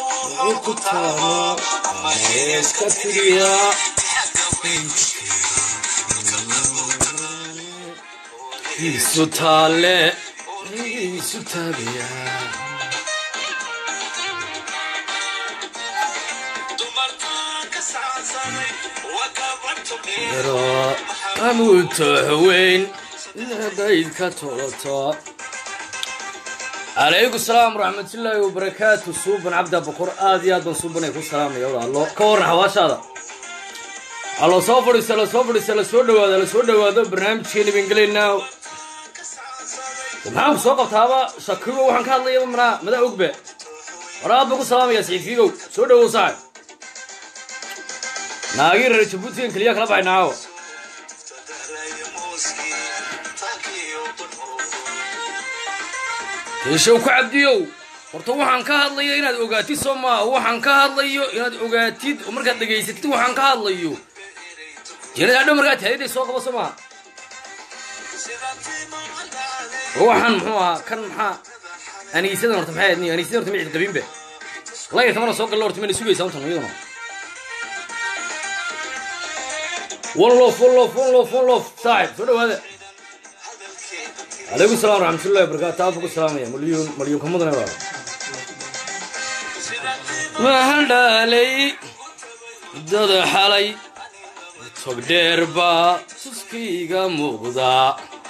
wuxuu ku taamo ama heeska tiriya isu taale isu taabiya yaro amuuto haweyn hadayd ka toloto calaykum salaam waraxmatullaahi wabarakaatu suuban cabda boqor aad iyo aad baan suuban ay ku salaamaya walaalo ka warran xawaashaada ha la soo fadhiista la soo fadhiista la soo dhawaado la soo dhawaado barnaamijkeeni baan gelaynaa maxaan ku soo qabtaaba shakigo waxaan ka hadlayaba manaa madaa ogbe war aad baan ku salaamaya saxiifigow soo dhawow saaxib naagii reer jabuutigan keliya kala baxay naawo yeeshow ku cabdiyow horta waxaan ka hadlayo inaad ogaatid soo maaha waxaan ka hadlayo inaad ogaatid oo markaad dhegaysatid waxaan ka hadlayo jeenada adhow markaad tahayaday soo qabo soo maaha oo waxaan muxuu ahaa kan maxaa aniisadan horta maxay ahayd aniisadan horta micid qabinbe laya tamana soo galla horta mayna sugaysaa untan iyaduna one lof one lof one lof one lof saaxib soo dhawaada calaykum salam waraxmatullahi wabarakatu aad buu ku salaamaya malyuun malyuunka mudane baa waxaan dhaalay dada xalay tog dheer baa suskayga muuqdaa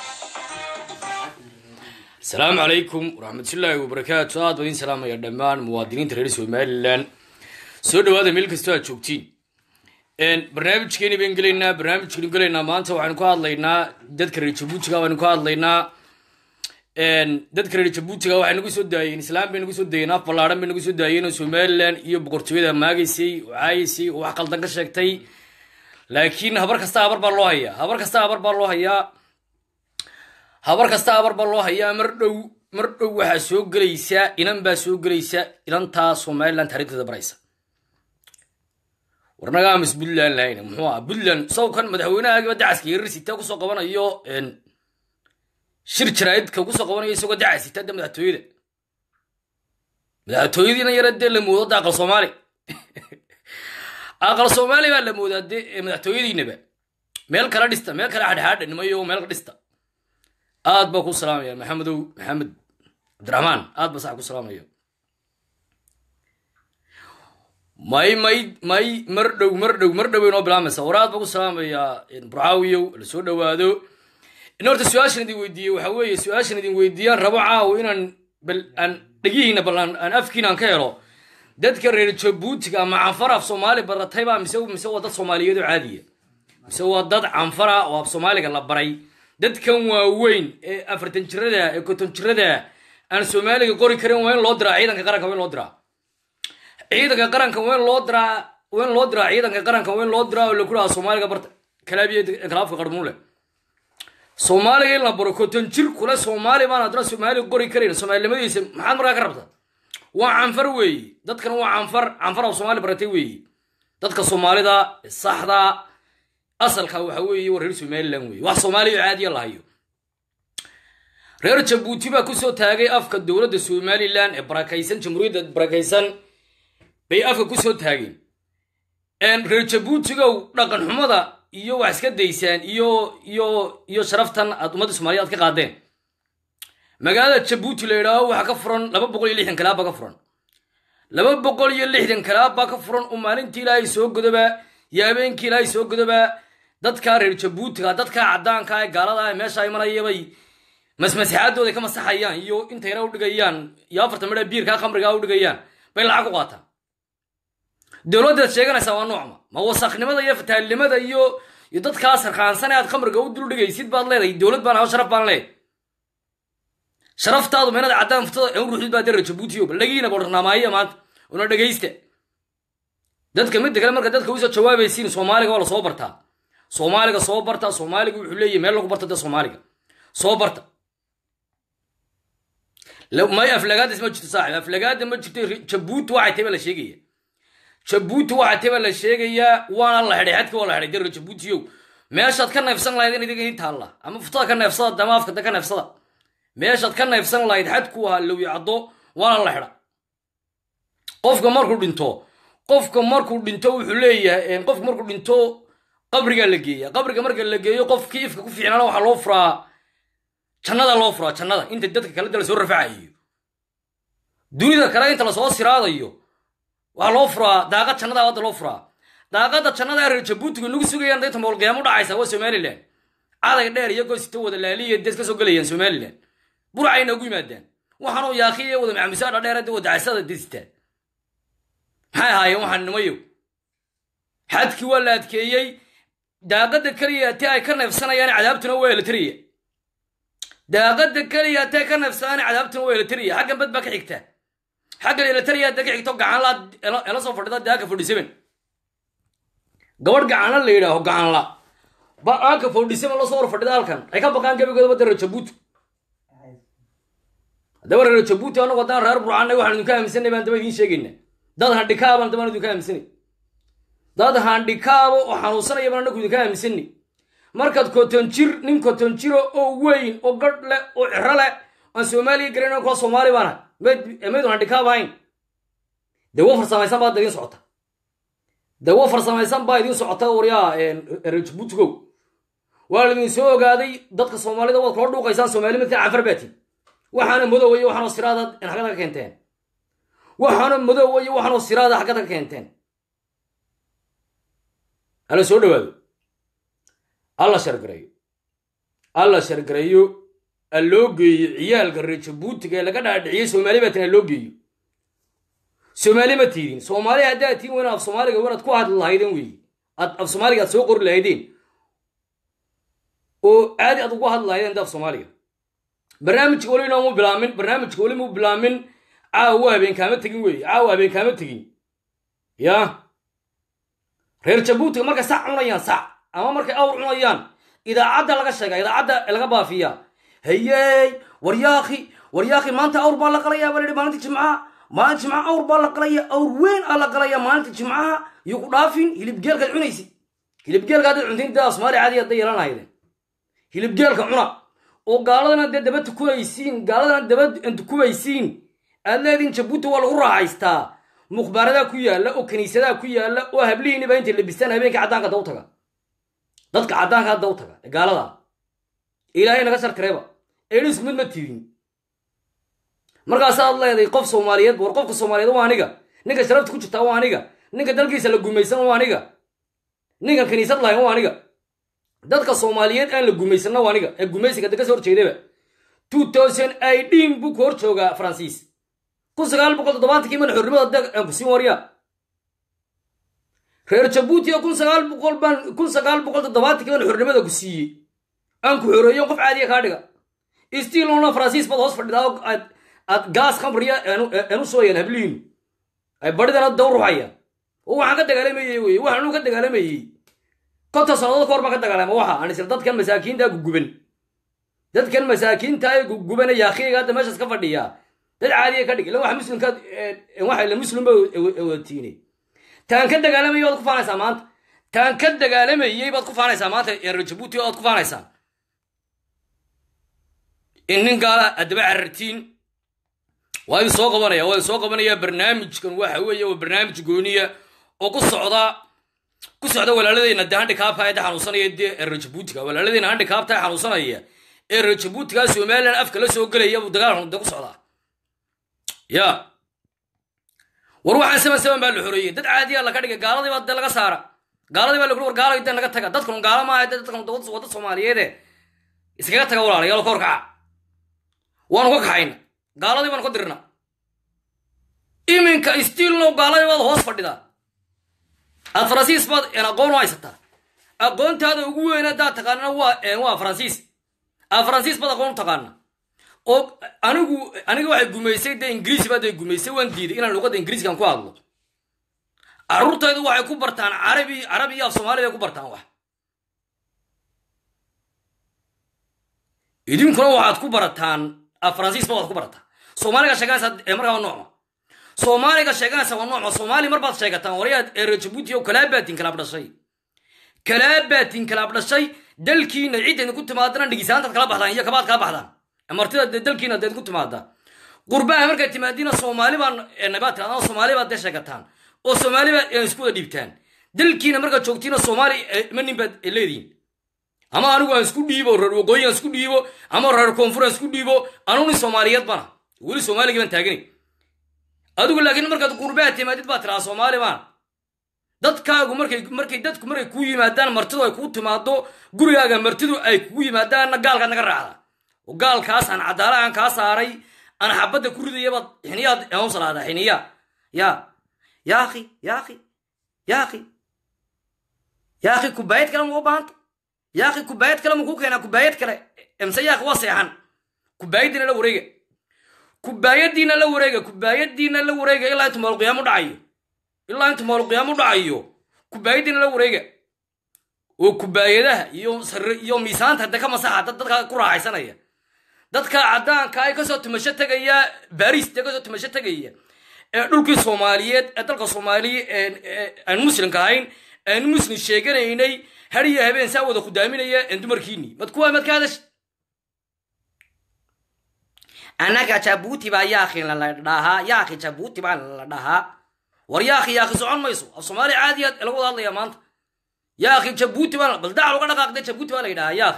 asalaamu calaykum waraxmatullaahi wabarakaatu aad baa idin salaamaya dhammaan muwaadiniinta reer somalilan soo dhawaada meel kastoo aad joogtiin barnaamijkeeni baan gelaynaa barnaamijkeenu gelaynaa maanta waxaynu ka hadlaynaa dadka reer jabuutiga baynu ka hadlaynaa dadka reer jabuutiga waxay nagu soo daayeen islaam bay nagu soo daayeen af ballaadhan bay nagu soo daayeen oo somalilan iyo boqortooyada maagaysay oo caayaysay oo wax qaldan ka sheegtay laakiin habar kasta habar baa loo hayaa habar kasta habar baa loo hayaa habar kasta habar baa loo hayaa mar dhow mar dhow waxaa soo gelaysa inan baa soo gelaysa inantaa somalilan taariikhdeeda baraysa warnagaamis puntland lahayna muxuu aha puntland sawkan madaxweynahagiiba dacaska yarisita kusoo qabanayo shir jaraa'idka kusoo qabanayo isagoo dacasita de madaxtooyada madaxtooyadiina yara dee la moodo da aqal soomaali aqal soomaali baa la moodaa de madaxtooyadiinaba meel kala dhista meel kale hadhaadha nimayo meel ka dhista aad baa ku salaamaya maxamedow maxamed cabdiraxmaan aad baa sax ku salaamaya may may may mar dhow mar dhow mar dhow inoo bilaamaysa war aad baa ku salaamayaa burcaawiyow la soo dhawaado in horta su-aashan idin weydiiyey waxa weeye su-aashan idin weydiiyaan rabo caawo inaan bal aan dhegihiina bal aan afkiina aan ka helo dadka reer jabuutiga ama canfar af soomaali baratayba mise mise waa dad soomaaliyeed oo caadiya mise waa dad canfara oo af soomaaliga la baray dadkan waaweyn ee afartan jirada ee konton jirada aan soomaaliga qori karin waa in loo diraa ciidanka qaranka waa in loo diraa ciidanka qaranka waa in loo diraa waa in loo diraa ciidanka qaranka waa in loo diraa oo laku dhaha soomaaliga barta kalaabiya kalaafka qarmuule soomaaliga in la baro konton jir kule soomaali baan haddana soomaaliga qori karayn soomaalinimadiisa maxaad markaa ka rabta waa canfar weeyi dadkan waa canfar canfar oo soomaali baratay weeyi dadka soomaalida saxda asalka waxa weeye waa reer somaliland weeye wax soomaaliya oo caadiya lahayo reer jabuuti baa kusoo taagay afka dowladda somalilan ee barakaysan jamhuuriyadda barakaysan bay afka kusoo taageen reer jabuutigow dhaqan xumada iyo wax iska daysaan iyo iyo iyo sharaftan aad ummadda soomaliya aad ka qaadeen magaalada jabuuti la yidhaaho waxaa ka furan laba boqol iyo lixdan kalaab baa ka furan laba boqol iyo lixdan kalaab baa ka furan oo maalintii ilaahay soo godoba iyo habeenkii ilaahay soo godoba dadka reer jabuutiga dadka caddaanka ee gaalada ee meesha ay marayabay masmasixaadooda ka masaxayaan iyo intay yara udhigayaan iyo afartan midha biirkaa khamrigaa udhigayaan bay lacag u qaataan dowladdaad sheeganaysaa waa noocma ma wasaknimada iyo fataalnimada iyo iyo dadkaa sarkaansan ee aad khamriga u duldhigaysid baad leedahay dowlad baan aho sharaf baan leedahay sharaftaadu meenada caddaan furtada ee u ruuxid baa dee reer jabuutiyo bal dhagiina bodharnaamaaya maanta una dhegaysta dadka midda kale marka dadka usoo jawaabaysiin soomaaliga waa la soo bartaa soomaaliga soo barta soomaaliga wuxuu leeyahy meel lagu barto dee soomaaliga soo barta may aflagaadis ma jirto saaxib aflagaada ma jirto jabuuti waxay tahay baa la sheegaya jabuuti waxay tahay baa la sheegayaa waana la xidhay xadka waa la xidhay dee jabuutiyow meeshaad ka neefsan lahayd in idiga ii taalla ama furtada ka neefsada ama afkada ka neefsada meeshaad ka neefsan lahayd xadku ahaa lowi caddo waana la xidha qofka markuu dhinto qofka markuu dhinto wuxuu leeyahay qofka markuu dhinto qabrigaa la geeya qabriga marka la geeyo qofkii ifka ku fiicnaana waxaa loo furaa jannada loo furaa jannada inta dadka kale da lasoo rafacayo dunida kale inta lasoo siraadayo waxaa loo furaa daaqad jannada hadda loo furaa daaqada jannada reer jabuutiga nagu sugayaan dayta moolqiyaamo dhacaysa waa somalilan caday dheer iyagoo sita wada laaliya des ka soo gelayaan somalilan burcay noogu yimaadaan waxaanuu yaakiya wada maxamusaadha dheer wada casada destaa maxay ahaayeen waxaan nimayo xadkii waa la adkeeyey daaqada keliya ati ay ka neefsanayaan cadaabtuna waa eletriya daaqada keliya ati ay ka neefsanayaan cadaabtuna waa eletriya xaggan bad baa ka xigta xaggan eletriya hadda ka xigto gacanla ela soo fadhida daaka forty seven gabadh gacanla la yidhaaho gacanla ba aanka forty seven lasoo hor fadhida halkan ay ka baqaan gebigooda badda reer jabuuti haddaba reer jabuuti anagu haddaan reer burcanay waxaan idinka aaminsanay baan daba idiin sheegayna dad handhikaabaan dabaan idinka aaminsanay dad handhikaabo oo xanuunsanaya baan anagu idinka aaminsanay markaad koton jir nin koton jiro oo weyn oo gadh leh oo ciro leh aan soomaaliya garayn kuwa soomaali baana maydun handhikaab ahayn dawo farsamaysan baa idiin socota dawo farsamaysan baa idiin socota waryaa reer jabuutigow waa laidin soo ogaaday dadka soomaalida waad kula dhuuqaysaan soomaali midkan canfar baati waxaana madowaya waxaanoo siraada xaggada ka keenteen waxaana madowaya waxaanoo siraada xaggada ka keenteen alla soo dhawaado alla shargareeyo alla shargareeyo alloo geeyo ciyaalka reer jabuutiga ee laga dhaadhiciyey soomaali baatin alloo geeyo soomaali ma tiidin soomaali haddaad tiin weyn af soomaaliga wanaad ku hadli lahaydeen weeye ad af soomaaliga aad soo qori lahaydeen oo aadi aad ugu hadli lahaydeen af soomaaliga barnaamijka weli inoomu bilaamin barnaamijka weli mu bilaamin caawa habeen kaama tegin weeye caawa habeen kaama tegin ya reer jabuutiga markay sac cunayaan sac ama markay awr cunayaan idaacadda laga sheega idaacadda laga baafiya hayey waryaaki waryaaki maanta awr baa la qalayaa baa layihi maalinta jimcaha maalinta jimcaha awr baa la qalaya awr weyn aa la qalaya maalinta jimcaha iyo ku dhaafin hilibgeelkaad cunaysid hilibgeelka haddaad cuntiin daa soomaali caadi hadday yeelanahayden hilibgeelka cuna oo gaaladana dee daba tukubaysiin gaaladana daba tukubaysiin aad leediin jabuuti waa lagu raaxaystaa mukhbaaradaa ku yaalla oo kiniisadaa ku yaalla oo hablihiiniba intay labistaan habeenka caddaanka daw taga dadka caddaanka daw taga ee gaalada ilaahay naga shartireeba eedhisku mid ma tiidin markaasaad leeday qof soomaaliyeed war qofka soomaaliyeed waa aniga ninka sharafta ku jirtaa waa aniga ninka dalkiisa la gumaysan waa aniga ninkan kiniisad lahayn waa aniga dadka soomaaliyeed aan la gumaysanna waa aniga ee gumaysiga da ka soo horjeedaba two thousand idin buu ku hor joogaa faransiis kun sagaal boqol toddobaatankii madax xornimada aan ku siin waryaa reer jabuuti oo kun sagaal boqol baan kun sagaal boqol toddobaatankii madax xornimada ku siiyey aan ku xoreeyo qof caadiya kaa dhiga stilona faransiis baad hoos fadhidaa oo aad aad gaas khamriya aanu sooyaan hablihiinu ay badhidana daw ruxayaan oo waxaan ka dagaalamayey weye waxaan uu ka dagaalamayey konta sannadood ka hor baan ka dagaalama waxa aan isla dadkan masaakiinta guguban dadkan masaakiinta ee gugubana yaakhiyaga hadda meeshaas ka fadhiya dad caadiya ka dhig ila waxa muslimka waxa ila muslimba watiine taan ka dagaalamayay baad ku faanaysaa maanta taan ka dagaalamayey baad ku faanaysaa maanta reer jabuuti oad ku faanaysaa in nin gaala addaba carartiin waa idin soo qabanaya waa idin soo qabanaya barnaamijkan waxa weeye waa barnaamij gooniya oo ku socda ku socda walaaladeyna dee handikaabka ee xanuunsanaya dee reer jabuutiga walaaladeyna handikaabta ee xanuunsanaya ee reer jabuutiga somalilan afka la soo gelaya buu dagaal de ku socdaa ya war waxaan saman saman baa la xoreeyey dad caadiya laga dhigay gaaladii baa dee laga saara gaaladii baa lagu war gaalay dee naga taga dadkan gaala maaha dee dadkan wadda soomaaliyeede iskaga taga walaalayaal ka horkaca waanu ka kaxayna gaaladii baanu ka dirna iminka stiilno gaaladii baad hoos fadhidaa aad faransiis baad aqoon u haysataa aqoontaada ugu weyn haddaad taqaanana waa waa faransiis aad faransiis baad aqoon u taqaana oo anigu aniga waxay gumaysay dee ingiriisi baa dee gumaysay waan diiday inaan luqadda ingiriiskan ku hadlo carruurtaydu waxay ku bartaan carabi carabi iyo af soomaali bay ku bartaan wax idinkuna waxaad ku barataan af faransiisba waad ku barataan soomaaliga sheeganaysa ee markaa waa noocma soomaaliga sheeganaysa waa noocma soomaali mar baad sheegataan waryaad reer jabuuti oo kalaabaatin kalaab dhashay kalaabaatin kalaab dhashay dalkiina cidda idinku timaadana dhigisaantaad kala baxdaan iyo kabaad kala baxdaan martida dalkiina da idinku timaada qurbaha markaad timaadiina soomaali baan nabaad tirahdaan oo soomaali baad dee sheegataan oo soomaali baad isku wada dhiibtaan dalkiina markaad joogtiina soomaali ma nin baad leedihin ama anigu aan isku dhiibo reer waqooyi aan isku dhiibo ama reer koonfur aan isku dhiibo anugu nin soomaaliyeed bana weli soomaaligii baan taaganay adigu laakiin markaad qurbaha timaadid baa tiraa soomaali baan dadkaagu markay markay dadku markay kuu yimaadaan martidu ay kuu timaado gurigaaga martidu ay kugu yimaadaanna gaalkaad naga raacda oo gaalkaas aan cadaala aan kaa saaray aan xabadda ku ridayabaad xiniyaad aan salaada xiniya ya yaakhi yaakhi yaakhi yaakhi kubaayad kale ma u baahanta yaakhi kubaayad kale ma kuu keenaa kubaayad kale mse yaakhi waa seexan kubaayadiina la wareega kubaayadiina la wareega kubaayadiina la wareega ilaa intu maalqiyaamo dhacayo ilaa intu maalqiyaamo dhacayo kubaayadiina la wareega oo kubaayadaha iyo iyo miisaanta de ka masaxa dad dadka ku raaxaysanaya dadka caddaanka ay kasoo tumasho tegaya baris dee kasoo tumasho tegaya ee dhulkii soomaaliyeed ee dalka soomaaliya aan muslimka ahayn aan muslim sheeganaynay hariyo habeen saa wada khudaaminaya dumarkiini mad kuwa mad ka hadash annaga jabuuti baa yaakhi la dhahaa yaakhi jabuuti baa la dhahaa war yaakhi yaakhi socon mayso af soomaali caadiyaad lagu wada hadlaya maanta yaakhi jabuuti baa bal dacal uga dhaqaaqde jabuuti baa la yidhahaa yaakhi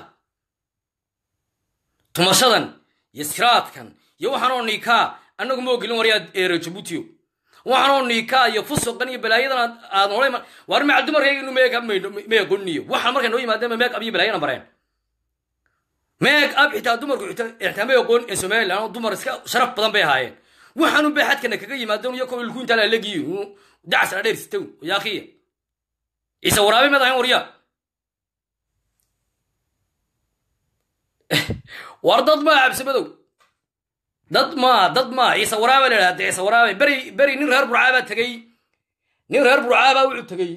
tumashadan iyo siraadkan iyo waxaanoo niikaa annagu ma ogolin waryaad eero jabuutiyo waxaanoo niikaa iyo fusuqan iyo balaayadan aad noolay war macal dumarkayginu meeg ab may aqooniyo waxaan markay noo yimaadeen meeg ab iyo balaayana bareen meeg ab xitaa dumarku xitaa may aqoon ee somaliland dumar iska sharaf badan bay ahaayeen waxaanu bay xadkana kaga yimaadeen iyo ko ilku intaa laalegiyo dacas la dheer sitow yaakiya ciise waraabe mad ahayn waryaa war dad maa cabsimadow dad maa dad maa ciise waraaba la idhahda ciise waraabe beri beri nin reer burcaabaa tegey nin reer burcaabaa wuxuu tegey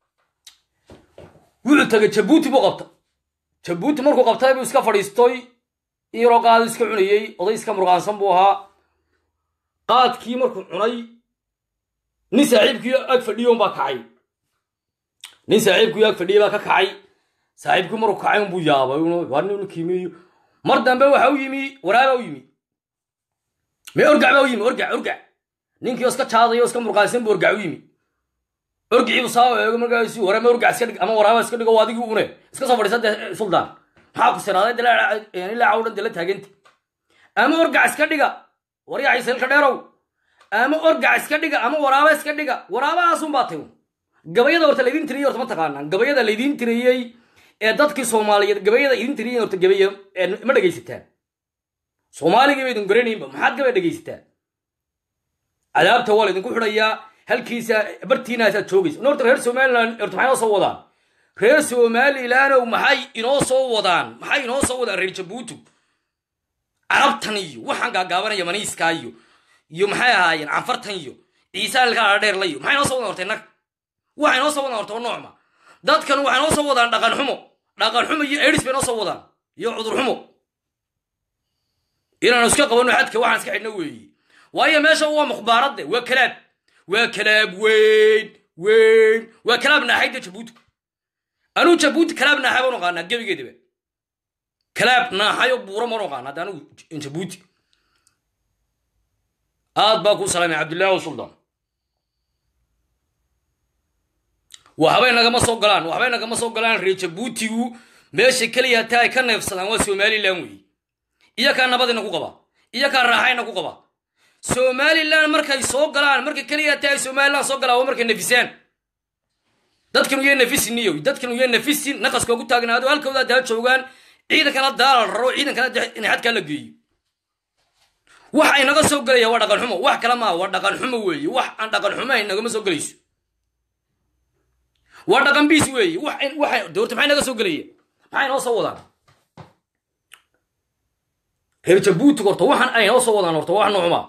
wuxuu tegey jabuuti buu qabta jabuuti markuu qabtay buu iska fadhiistoy in yaroo qaado iska cunayey oday iska murqaansan buu ahaa qaadkii markuu cunay nin saaxiibkii ag fadhiyon baa kacay nin saaxiibkii ag fadhiyay baa ka kacay saaxiibkii markuu kacay unbuu yaabay waa nin kiimeeyo mar dambe waxa u yimi waraaba u yimi me orgac baa u yimi orgac orgac ninkii oo iska jaadayo iska murqaansan buu orgac u yimi orgiciibu saa eego markaasi wara ma orgac iska dhig ama waraaba iska dhigo adigii une iska soo fadhiisa dee suldaan maxaa ku siraaday ilaa cawdhan dee la taaganta ama orgac iska dhiga waryaa ciiselka dheerow ama orgac iska dhiga ama waraaba iska dhiga waraabahaasun baa tay gabayada horta laydin tiriyey horta ma taqaanaan gabayada laydin tiriyey ee dadkii soomaaliyeed gabayada idin tiriyey horta gabay ma dhegaysataan soomaaligii ba idin garanaynba maxaad gabay dhegaysataan cadaabta waa laydinku xidhayaa halkiisa bartiinaasaad joogaysa horta reer somaliland horta maxay noo soo wadaan reer somalilandow maxay inoo soo wadaan maxay inoo soo wadaan reer jabuuti carabtan iyo waxaan gaagaabanaya maniiskaa iyo iyo maxay ahaayeen canfartan iyo ciise alkaa dheer layo maxay noo soo wadaan horta innaga waxay noo soo wadaan horta oo noocma dadkan waxay noo soo wadaan dhaqan xumo dhaqan xumo iyo edis bay noo soo wadaan iyo cudur xumo inaanu iska qabanno xadka waxaan iska xidhno weeye waayo meesha waa mukhbaaradde waa kalaab waa kalaab weyn weyn waa kalaab naaxayda jabuuti anuu jabuuti kalaab naaxay baan oqaanaa gebigeedaba kalaab naaxayo buuro maan oqaana hadda anigu jabuuti aad baa kuu salaamay cabdullaahi o suldaan waxbay nagama soo galaan waxbay nagama soo galaan reer jabuutigu meesha keliya hataa ay ka neefsadaan waa somalilan weeye iyakaa nabadina ku qaba iyakaa raaxayna ku qaba somalilan markay soo galaan marka keliya hataa ay somalilan soo galaan waa markay nafisaan dadkan uya nafisiniyo dadkan uya nafisin naqaska ugu taagnaado halkooda daa joogaan ciidankana daala raro ciidankana inay xadkaa la geeyo waxa inaga soo gelaya waa dhaqan xumo wax kale maa waa dhaqan xumo weeye wax aan dhaqan xumahayn nagama soo gelayso waa dhaqan biis weeye waxa doorta maxay naga soo gelaya maxay noo soo wadaan reer jabuuti horta waxaan ay noo soo wadaan horta wax noocuma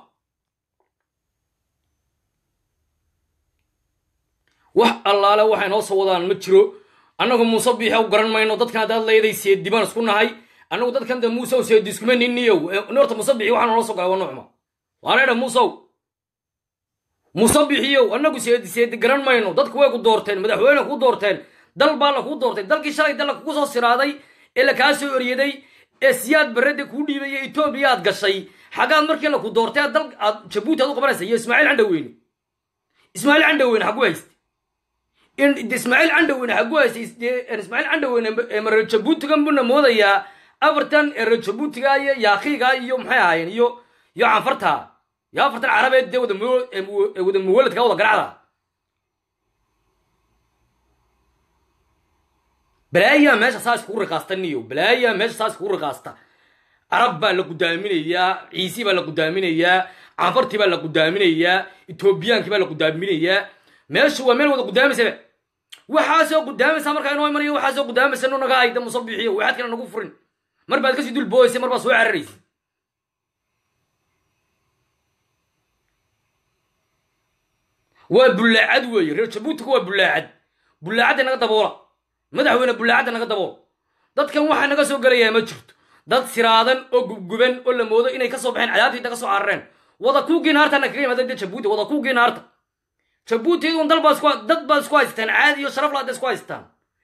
wax allaale waxay noo soo wadaan ma jiro annagu muuse biixa u garan mayno dadkan haddaad leeday seedi baan isku nahay annagu dadkan de muusew seedi iskuma niniyow horta muuse bixi waxaa noo soo galay waa noocuma waana idha muusew muuse bixiyow annagu seedi seedi garan mayno dadku way ku doorteen madaxweyne ku doorteen dal baa la kuu doortay dalkii shalay dalla kugu soo siraaday ee lakaa soo eryaday ee siyaad barrada kuu dhiibaya etoobiya aad gashay xaggaad markii laku doortay dal aad jabuuti aad u qabanaysa iyo ismaaciil candhaweyne ismaaciil candhaweyne xagu hayste ismaaciil candhaweyne xagu hayste ismaaciil candhaweyne reer jabuutigan buna moodayaa afartan reer jabuutiga iyo yaakiiga iyo maxay ahaayeen iyo iyo canfarta iyo afartan carabeed dee wada wada muwaladka wada garacda balaayaa meesha saa iskugu riqaasta niyo balaayaa meesha saa iskugu riqaasta carab baa la gudaaminayaa ciisi baa la gudaaminayaa canfartii baa la gudaaminayaa etoobiyaankii baa la gudaaminayaa meeshu waa meel wada gudaamaysaba waxaasoo gudaamaysa markaa inoo imanayo waxaasoo gudaamaysa no naga hayda musabixiyo waxaad kale nagu furin mar baad kasii dul booysa mar baad soo cararaysa waa bullaacad weeye reer jabuutiga waa bullaacad bullaacadda naga daboola madaxweyne bullaacadda naga daboola dadkan waxaa naga soo gelayaa ma jirto dad siraadan oo gubguban oo la moodo inay kasoo baxeen cadaabtiita ka soo carareen wada kuugii naartana kaga yimaada de jabuuti wada kuugii naarta jabuuti idun dal baa isku dad baad isku haystaan caadi iyo sharaf laada isku haystaan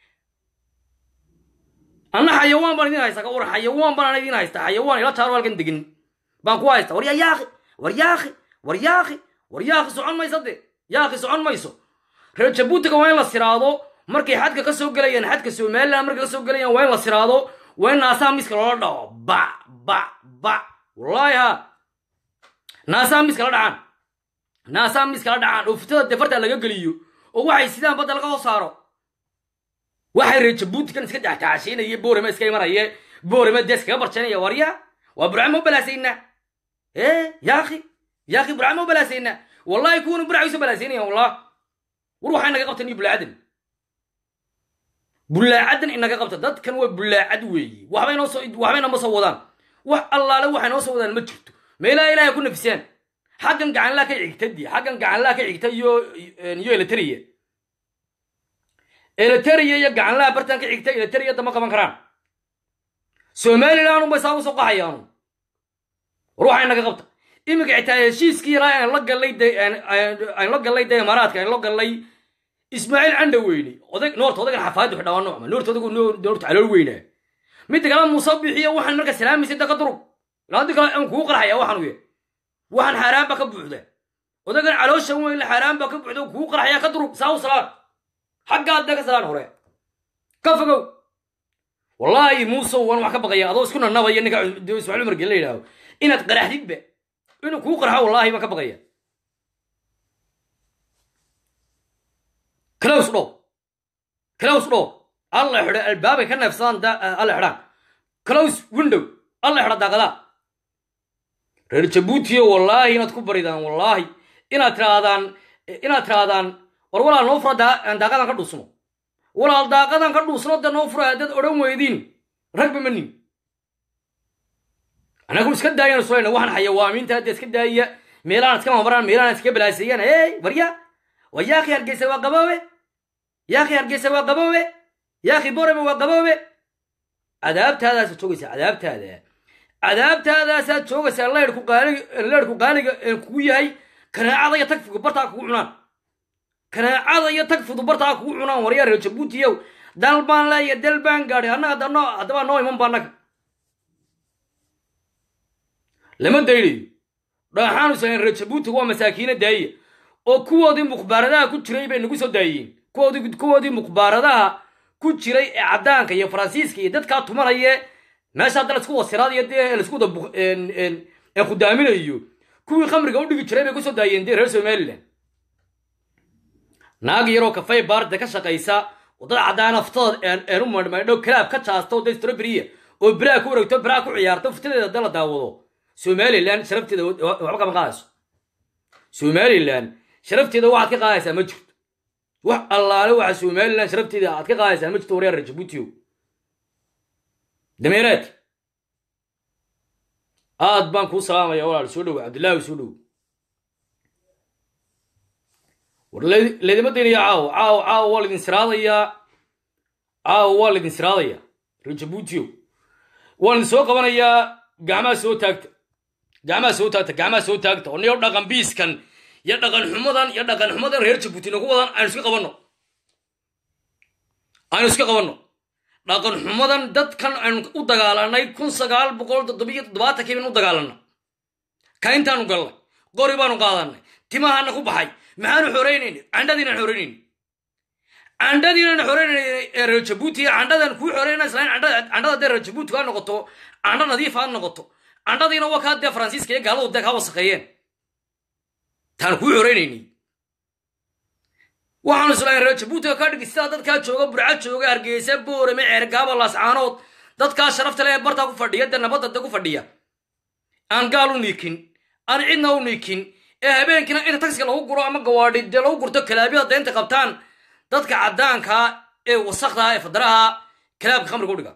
anna xayawaan baan idin haysta ka war xayawaan baan idin haysta xayawaan ila taaro halkan degin baan ku haysta war yaa yaaqi war yaaqi war yaaqi war yaaqi socon mayso de yaaqi socon mayso reer jabuutiga waa in la siraado markay xadka ka soo gelayaan xadka somaliland markay ka soo gelayaan waa in la siraado waa in naasaha miska loola dhaco ba ba ba wallaahi ha naasaha miska la dhacaan naasaha miska la dhacaan oo fitada defarta laga geliyo oo waxay sidaan badda laga hoo saaro waxay reer jabuutikan iska jaxjaxashiinaya boorama iska imanaya boorama dee iskaga barjanaya warya waa burcama u balaasaynaa ee yaaqi yaaqi burcama u balaasaynaa wallahi kuwana burcay usoo balaasaynaya wallah war waxay naga qabtan iyo bulaacadan bullaacadan inaga qabta dadkan waa bullaacad weeye waxbay noo soo waxbay nama soo wadaan wax allaale waxay noo soo wadaan ma jirto meelaha ilaahay ku nafisaan xaggan gacanlaa ka xigta di xaggan gacanlaa ka xigta iyo iyo eleteriya eleteriya iyo gacanlaa bartan ka xigta eleteriya dama qaban karaan somaliland unbay saa usoo qaxayaanu war waxay naga qabta iminka xitaa heshiiskii yaraa aan la gallay de aan la gallay de imaaraadka aan la gallay ismaaciil candhaweyne odag noorta odagan xafaadu xidhaa noocma noorta odagu noorta calool weynaa midda kale muuse bixiyo waxaan marka salaamaysa daqa durug ilaadi kale aan kugu qarxaya waxaan uye waxaan xaaraan baa ka buuxda odagan caloosha weyn xaaraan baa ka buuxda kugu qarxaya ka durug saa u salaan xaggaad ka salaan hore ka fogow wallaahi muuse waan wax ka baqaya adoo isku nanabaya ninka ismaaciil umar gel la yidhaaho inaad qaraxdidba inuu kugu qarxo wallaahi baan ka baqaya close dhow close dhow alla xidho albaabay ka neefsadaan alla xidhaan close window alla xidho daaqadaa reer jabuutiyo wallaahi inaad ku baridaan wallaahi inaad tiraadaan inaad tiraadaan war walaal noo fura daaqadan ka dhuusno walaal daaqadan ka dhuusno de noo fura haddaad odhan weydiin ragba manin anagu iska daayaan sulayna waxaan xayawaamiinta hadda iska daaya meelahan iska mamaraan meelahan iska balaaseeyaan hey warya wa yaakhi hargeysa waa qaboobe yaakhi hargeysa waa qaboobe yaakhi borame waa qaboobe cadaabtaadaasaad joogaysaa cadaabtaada cadaabtaadaasaad joogaysaa leyrku qaaliga leyrku qaaliga kugu yahay kanaacada iyo tagfigu bartaa kugu cunaan kanaacada iyo tagfidu bartaa kugu cunaan waryaa reer jabuutiyow dal baan leeya dal baan gaadhay annaga dano haddaba noo iman ba annaga lama daynayo dhaaxaanu sayn reer jabuutiga waa masaakiina daaya oo kuwoodii mukhbaaradaha ku jiray bay nagu soo daayeen kuwoodii kuwoodii mukhbaaradaha ku jiray ee caddaanka iyo faransiiska iyo dadkaa tumanaya meesha hadda laisku wasiraadayo dee laisku wada ee khudaaminayo kuwii khamriga u dhigi jiray bay kusoo daayeen dee reer somaliland naag yaroo kafay baarda ka shaqaysa oo dad caddaan aftada een u madhmaydho kalaab ka jaasto dee stroberiya oo biraa ku wareegto biraa ku ciyaarto fitadeeda hadda la daawado somaliland sharafteeda waxba kama qaadayso somaliland sharafteeda waxaad ka qaadaysaa ma jirto wax allaale waxa somaliland sharafteeda aad ka qaadaysaa ma jirto waryaar jabuutiyo dameeraad aad baan kuu salaamaya walaal soo dhowo cabdillaahi soo dhowo war laydima daynaya caawo caawo caawo waa laydin siraadayaa caawo waa laydin siraadayaa reer jabuutiyo waan idin soo qabanayaa gacmaha soo taagta gacmaha soo taagta gacmaha soo taagta oo niyo dhaqan biiskan iyo dhaqan xumadan iyo dhaqan xumadan reer jabuuti nagu wadan aynu iska qabanno aynu iska qabanno dhaqan xumadan dadkan aynu u dagaalanay kun sagaal boqol toddobiyo toddobaatankii baynu u dagaalanna kayntaanu galnay qori baanu qaadanay timahana ku baxay maxaanu xoreynayna candhadiinaan xoreynayna candhadiinaan xoreynayna ee reer jabuuti candhadan kuu xoreynaa islain candhada dee reer jabuuti kaa noqoto candho nadiif aad noqoto candhadiina waa kaa dee faransiiska iyo gaaladu dee kaa wasaqeeyeen taan kuu xoreynayni waxaanu islahayn reer jabuutiga ka dhigi sidaa dadkaa jooga burca jooga hargeysa boorame ceergaaba laascaanood dadkaa sharafta le ee bartaa ku fadhiya dee nabadda de ku fadhiya aan gaal u niikin aan cidna u niikin ee habeenkiina inta tagsiga lagu guro ama gawaadhi dee lagu gurto kalaabyada deynta qabtaan dadka caddaankaa ee wasakdaha ee fadaraha kalaabka khamriga u dhiga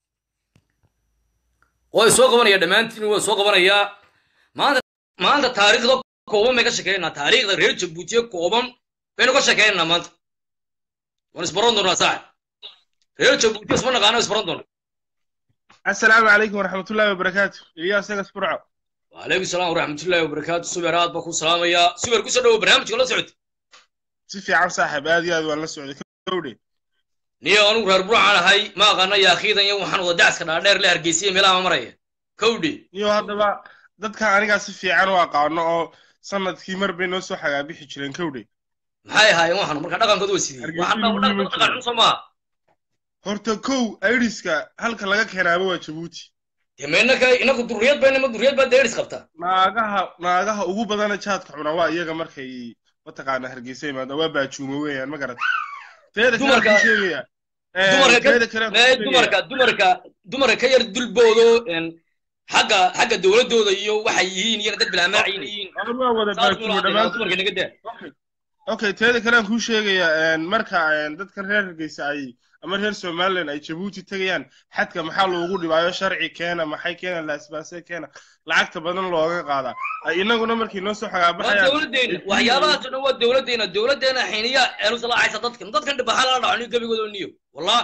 way soo qabanaya dhammaantiin way soo qabanayaa maanta maanta taariikhda kooban bay ka shekeynaa taariikhda reer jabuutiye kooban baynu ka shekeynaa maanta waan isbaran doonaa saaxib reer jabuutiye isma naqaano isbaran doona السلام عليكم ورحمة الله وبركاته إلياس نقص برعو وعليكم السلام ورحمة الله وبركاته سوبر هاد بكو سلام يا سوبر كوسا دو برنامج ولا سعود سيفي عم صاحب هذه هذا ولا سعودي كوري نيا أنا رار برا على هاي ما غنى يا أخي ذا يوم حنو دعس كنا دير لي هرجيسية ملا ما مرية كودي نيو هذا بقى dadka aniga si fiican u aqaano oo sanadkii mar bay noo soo xagaabixi jireen kowdhay maxay ahaayeen waxaan marka dhaqankooda waa sidii waxaan dhaqan xun somaa horta kow iriska halka laga keenaaba waa jabuuti dema inaka inaku duriyad bayna ma duriyad baa deeris qabtaa naagaha naagaha ugu badana jaadka cuna waa iyaga markay mataqaana hargeysa imaada waa baajuuma weeyaan ma garata teeda kale ku sheegaya dumarka dumarka dumarka ka yar dulboodo xagga xagga dowladooda iyo waxay yihiin iyana dad bilaamaaciin yihiin waa wada baajuuma dhammaan okay teeda kale aan kuu sheegayaa marka dadkan reer hargeysa ay ama reer somalilan ay jabuuti tegayaan xadka maxaa loogu dhibaayo sharci keena maxay keena laasbaase keena lacagta badan looga qaadaa ay inaguna markii noo soo xagaabaxayaan dowladdeena waxyaabahaas oo dhan waa dowladdeena dowladdeena xiiniya eenu salaacaysa dadkan dadkan dhibaxa lala dhaco niyo gebigooda niyo wallah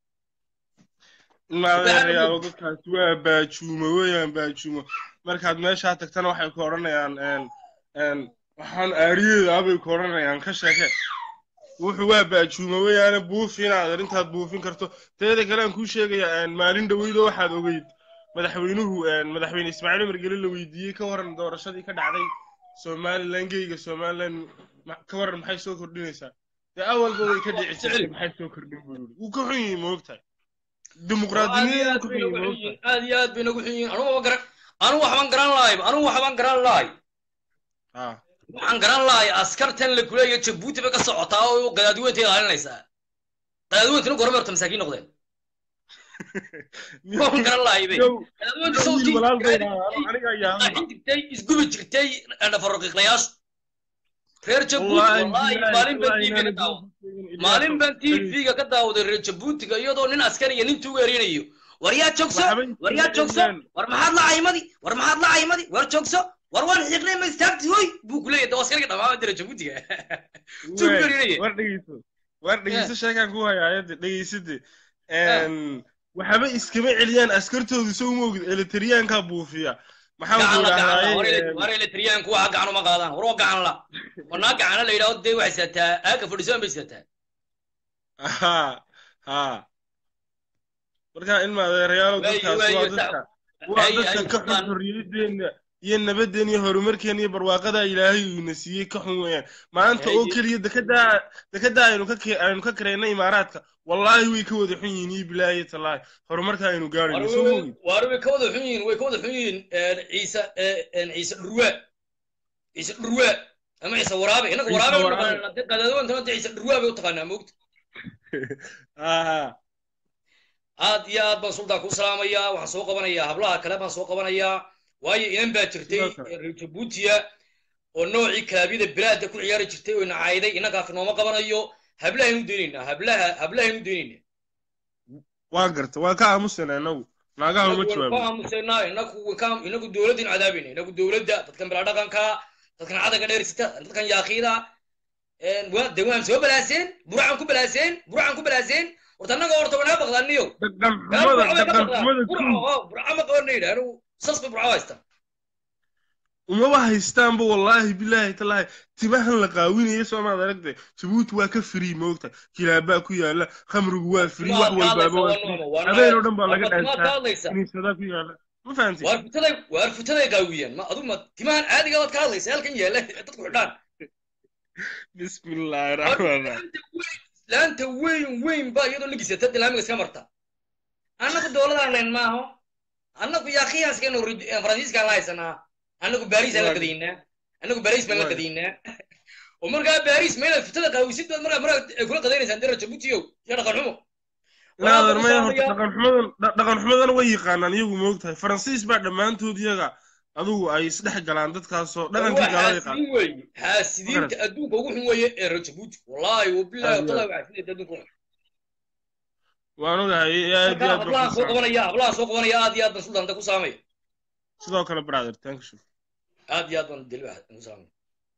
maadeerayaalo dadkaasi waa baajuumo weeyaan baajuumo markaad meeshaa tagtana waxay ku odhanayaan waxaan aariyeeda abay ku odhanayaan ka sheeke wuxuu waa baajuuma weeyaane buufi inaad arrintaad buufin karto teeda kale aan kuu sheegayaa maalin dhoweydo waxaad ogeyd madaxweynuhu madaxweyne ismaaciil umar geli la weydiiyey ka waran doorashadii ka dhacday somalilan geyga somalilan ka waran maxay soo kordhinaysaa dee awalba way ka dhici jirtay maxay soo kordhin buu yidhi wuu ka xun yihiin moogtahay dimuqraadinimada ku xun yihiin moogtahay aad iyo aad bay nagu xun yihiin anugu garan anugu waxbaan garan lahay anugu waxbaan garan lahay waxaan garan lahay askartan la kuleeya jabuuti bay ka socotaa oo qadaadiweynta ilaalinaysaa qadaadiweyntuna gorme horta masaakiin noqdeen waan garan lahay bay qadaadiweynta sawtii jirtay isgubi jirtay dhafaroqiiqlayaashu reer jabuuti wallahi maalin baan tv ka daawaday maalin baan tv-ga ka daawaday reer jabuutiga iyadoo nin askariya nin tuuga erinayo war yaa joogso war yaa joogso war maxaad la caymadi war maxaad la caymadi war joogso war waan xiiqnay ma istaagti hoy buu ku leeyahay dawaskariga dhamaama dira jabuutiga war dhegeyso war dhegeyso sheekaan ku hayaayade dhegeysade waxaba iskama celiyaan askartoodu soo moogid eletriyaankaa buufiya war eletriyaanku waxa gacan uma qaadaan war waa gacan la wanaa gacana la yidhahdo dee waxay sidataa aaka fadhisoan bay sidataa ha ha marka in maadeerayaalo dadkaas waa dadka waa dadka ka xun xorriyadeena iyo nabadeen iyo horumarkeen iyo barwaaqada ilaahay uuna siiyey ka xun weeyaan maanta oo keliya dekedaa dekedaa aynu ka aynu ka kareynay imaaraadka wallaahi way ka wada xun yihiin iyo bilaahi talaahi horumarka aynu gaarayno soo moogid waar way ka wada xun yihiin way ka wada xun yihiin ciise ciise dhurwaa ciise dhurwaa ama ciise waraabe innaga waraabe qadaadawantana de ciise dhurwaa bay u taqaanaa moogta aad iyo aad baan suldaa ku salaamayaa waxaan soo qabanayaa hablaha kale baan soo qabanayaa waayo inan baa jirtay reer jabuutiya oo noocii kalaabiyada bilaada ku ciyaari jirtay oo nacayday innankaas nooma qabanayo hablahaynu daynaynaa hablaha hablahaynu daynaynaa waan garta waan ka aamusana inagu naagaha uma jawaabo ka aamusanaa inaku inagu dowladdaynu cadaabayna inagu dowladda dadkan bilaa dhaqanka dadkan cadanka dheersita dadkan yaaqiida de waan soo balaaseen buracan ku balaaseen buracan ku balaaseen horta annaga horta wanaa baqdaaniyo burca ma qabanna yidha anigu sas bay burca haystaan umaba haystaanba wallaahi bilaahi talaahi timahan la qaawinayo soomaad aragtay jabuuti waa ka frii moogta kilaabaa ku yaala khamrigu waa frii wax walbaaba waa frii habeen oo dhan baa laga dhaantaa kiniisadaa ku yaala ma fahanti waar futaday waar futaday qaawiyeen ma aduu ma timahan caadiga baad ka hadlaysa halkan yaala dadku xidhaan bismi illaahi raxmaan raxiim laanta weyn laanta weyn weyn baa iyadoo lagisata dilaamiga iska marta annagu dowladaan leen maaho annagu yaakhiyaanskaynu faransiiskaan la haysanaa annagu baariisaan la gadaynaa annagu baariis baan la Waay. gadaynaa oo markaa baariis ma inaad futada qaawisid baad markaa markaa ay kula qadaynaysaan dira jabuutiyow iyo dhaqan xumo inaadan maya horta Walaal, dhaqan xumadan dha- dhaqan xumadan way yaqaanaan iyagu moogtahay faransiis baa dhammaantood iyaga adugu ay isdhex galaan dadkaasoo dhaqankii gaalada yaqaan xaasidiin weeye xaasidiinta adduunka ugu xun weeye ee reer jabuuti wallaahi wabilahi Aad iyo watallahi waa xaasidiinta adduunka ugu xun waan ogahay aad iyo markaa aad hablahan baan soo ku qabanaya hablahan soo qabanaya aad iyo aad baan suldaanta ku saamaya sidoo kale brother thank you aad iyo aad baan deli ku saamaya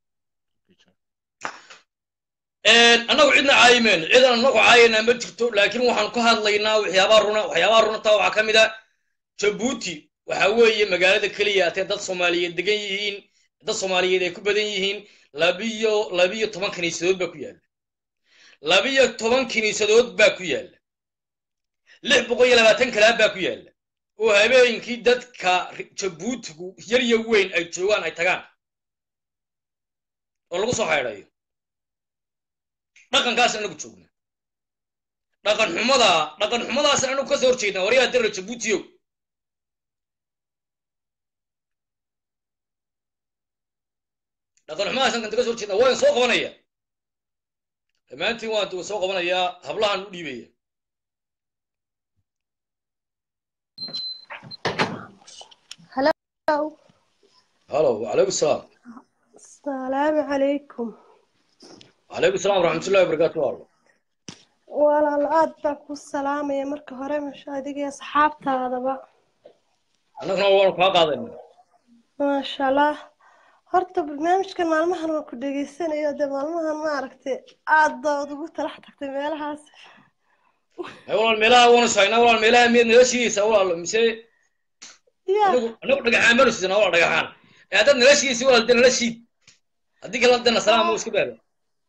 annagu cidna caayimeeno cidan annagu caayanaa ma jirto laakiin waxaan ka hadlaynaa waxyaabaa runa waxyaabaa runata waxaa ka mid a jabuuti waxa weeye magaalada keliya atee dad soomaaliyeed degan yihiin dad soomaaliyeed ay ku badan yihiin labiyo labiyo toban kiniisadood baa ku yaalla labiyo toban kiniisadood baa ku yaalla lix boqol iyo labaatan kalaab baa ku yaalla oo habeenkii dadka jabuutigu yar iyo weyn ay joogaan ay tagaan oo lagu soo haydhayo dhaqankaas anagu joogna dhaqan xumada dhaqan xumadaas anagu ka soo horjeedna waryaha dara jabuutiyow dhaqan xumadaas anagan ka soo horjeedna waan soo qabanaya dhammaantiin waan soo qabanayaa hablahan u dhiibaya Hello. halo wacalaykum salaam Asalaamu calaykum. wacalaykum salaam waraxmatullahi wabarakaatu allo Walaal aad baan ku salaamaya marka hore masha adiga iyo asxaabtaadaba. annaguna waanu kaa qaadayna Maasha Allah. Horta barnaamijkan maalmahan waan ku dhegaysanayo dee maalmahan ma aragtay aad baad ugu talax tagtay meelahaas. hay walaal meelaha waanu sahaynaa walaal meelaha miyaad nala shiidaysaa walaal mise Ya, anagu anagu dhagaxaan baanu sidnaa walaal dhagaxaan ee haddaad nala shiidaysa walaal dee nala shiid haddii kale dana salaam uu iska baado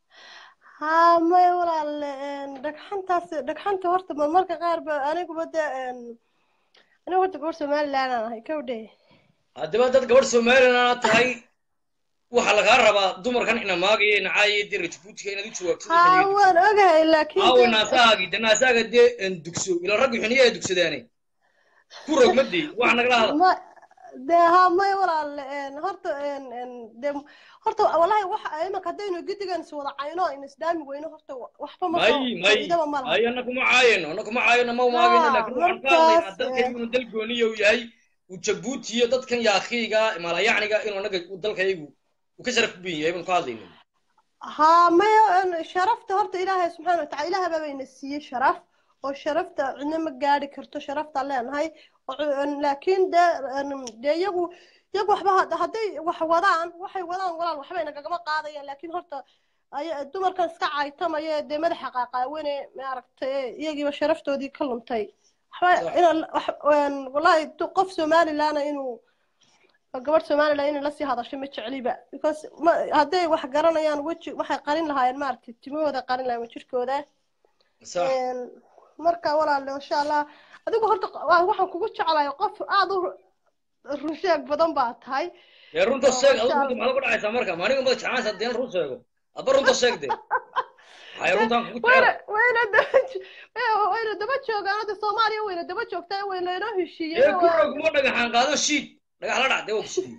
haa maya walaal een, dhagxantaas dhagxanta horta ma marka qaar ba aniguba dee een, anigu horta gabar Somaliland aan ahay kawdhe. haddaba dad gabadh somalilan tahay waxaa lagaa rabaa dumarkan ina maagaya ina caayaya dee rajabuutiga inaad u jawaabto Haa waan ogahay laakiin aawe dee- naasahaagii de naasaaga dee en dugso ila raggu xuniya ay dugsadaane ku rogmadii wax nagala hadla ma dee haa maya walaal een, horta een, een, dee horta wallahi waxa imanka haddaynu guddigan is wada cayno aynu isdaami weyno horta waxba ma soo may may faa'iidaba ma laha may ana kuma caayano ana kuma caayano ma maagayno Haa, laakiin waxaan ka hadlaynaa markaas, dalkan eh, inuu dal gooniya uu yahay uu jabuuti iyo dadkan yaakiiga maalayacniga inuu anaga dalkaygu uu ka sharaf badan yahay baan ka hadlayna haa maya een, sharafta horta ilaahay subxaana watacaala ilaah baa bayna siiyey sharaf oo sharafta cidna ma gaadhi karto sharaftaan leenahay oo cu- een, laakiin dee een, dee iyagu iyagu waxba had- hadday wax wadaan waxay wadaan walaal waxbay nagagama qaadayaan laakiin horta ay- dumarkan iska caytamaya dee madaxa qaaqaawene maaragtay iyagiiba sharaftoodii ka luntay waxba Sax. inaan wax een, wallahi du- qof somalilaana inuu gabadh somaliland inay lasii hadasho ma jecliba because ma hadday wax garanayaan weji waxay qarin lahaayeen maaragtay timahooda qarin lahaayeen jirkooda sax Een, marka walaale insha allah adigu horta waa- waxaan kugu jeclahay qof aad u runsheeg badan baa tahay dee runta sheeg Masha adigu runta maxaad ku dhacaysaa marka maaniga mada jeclaanaysaa deen run sheego adba runta sheeg dee waxay runtaan kugu wayna jecel wayna daba jo- eh, wayna daba joogaan hadda soomaaliya wayna daba joogtaa wayna inoo ee heshiiyeen ku rog ma dhagaxaan qaado shiid dhagax la dhac dee waa kusidiye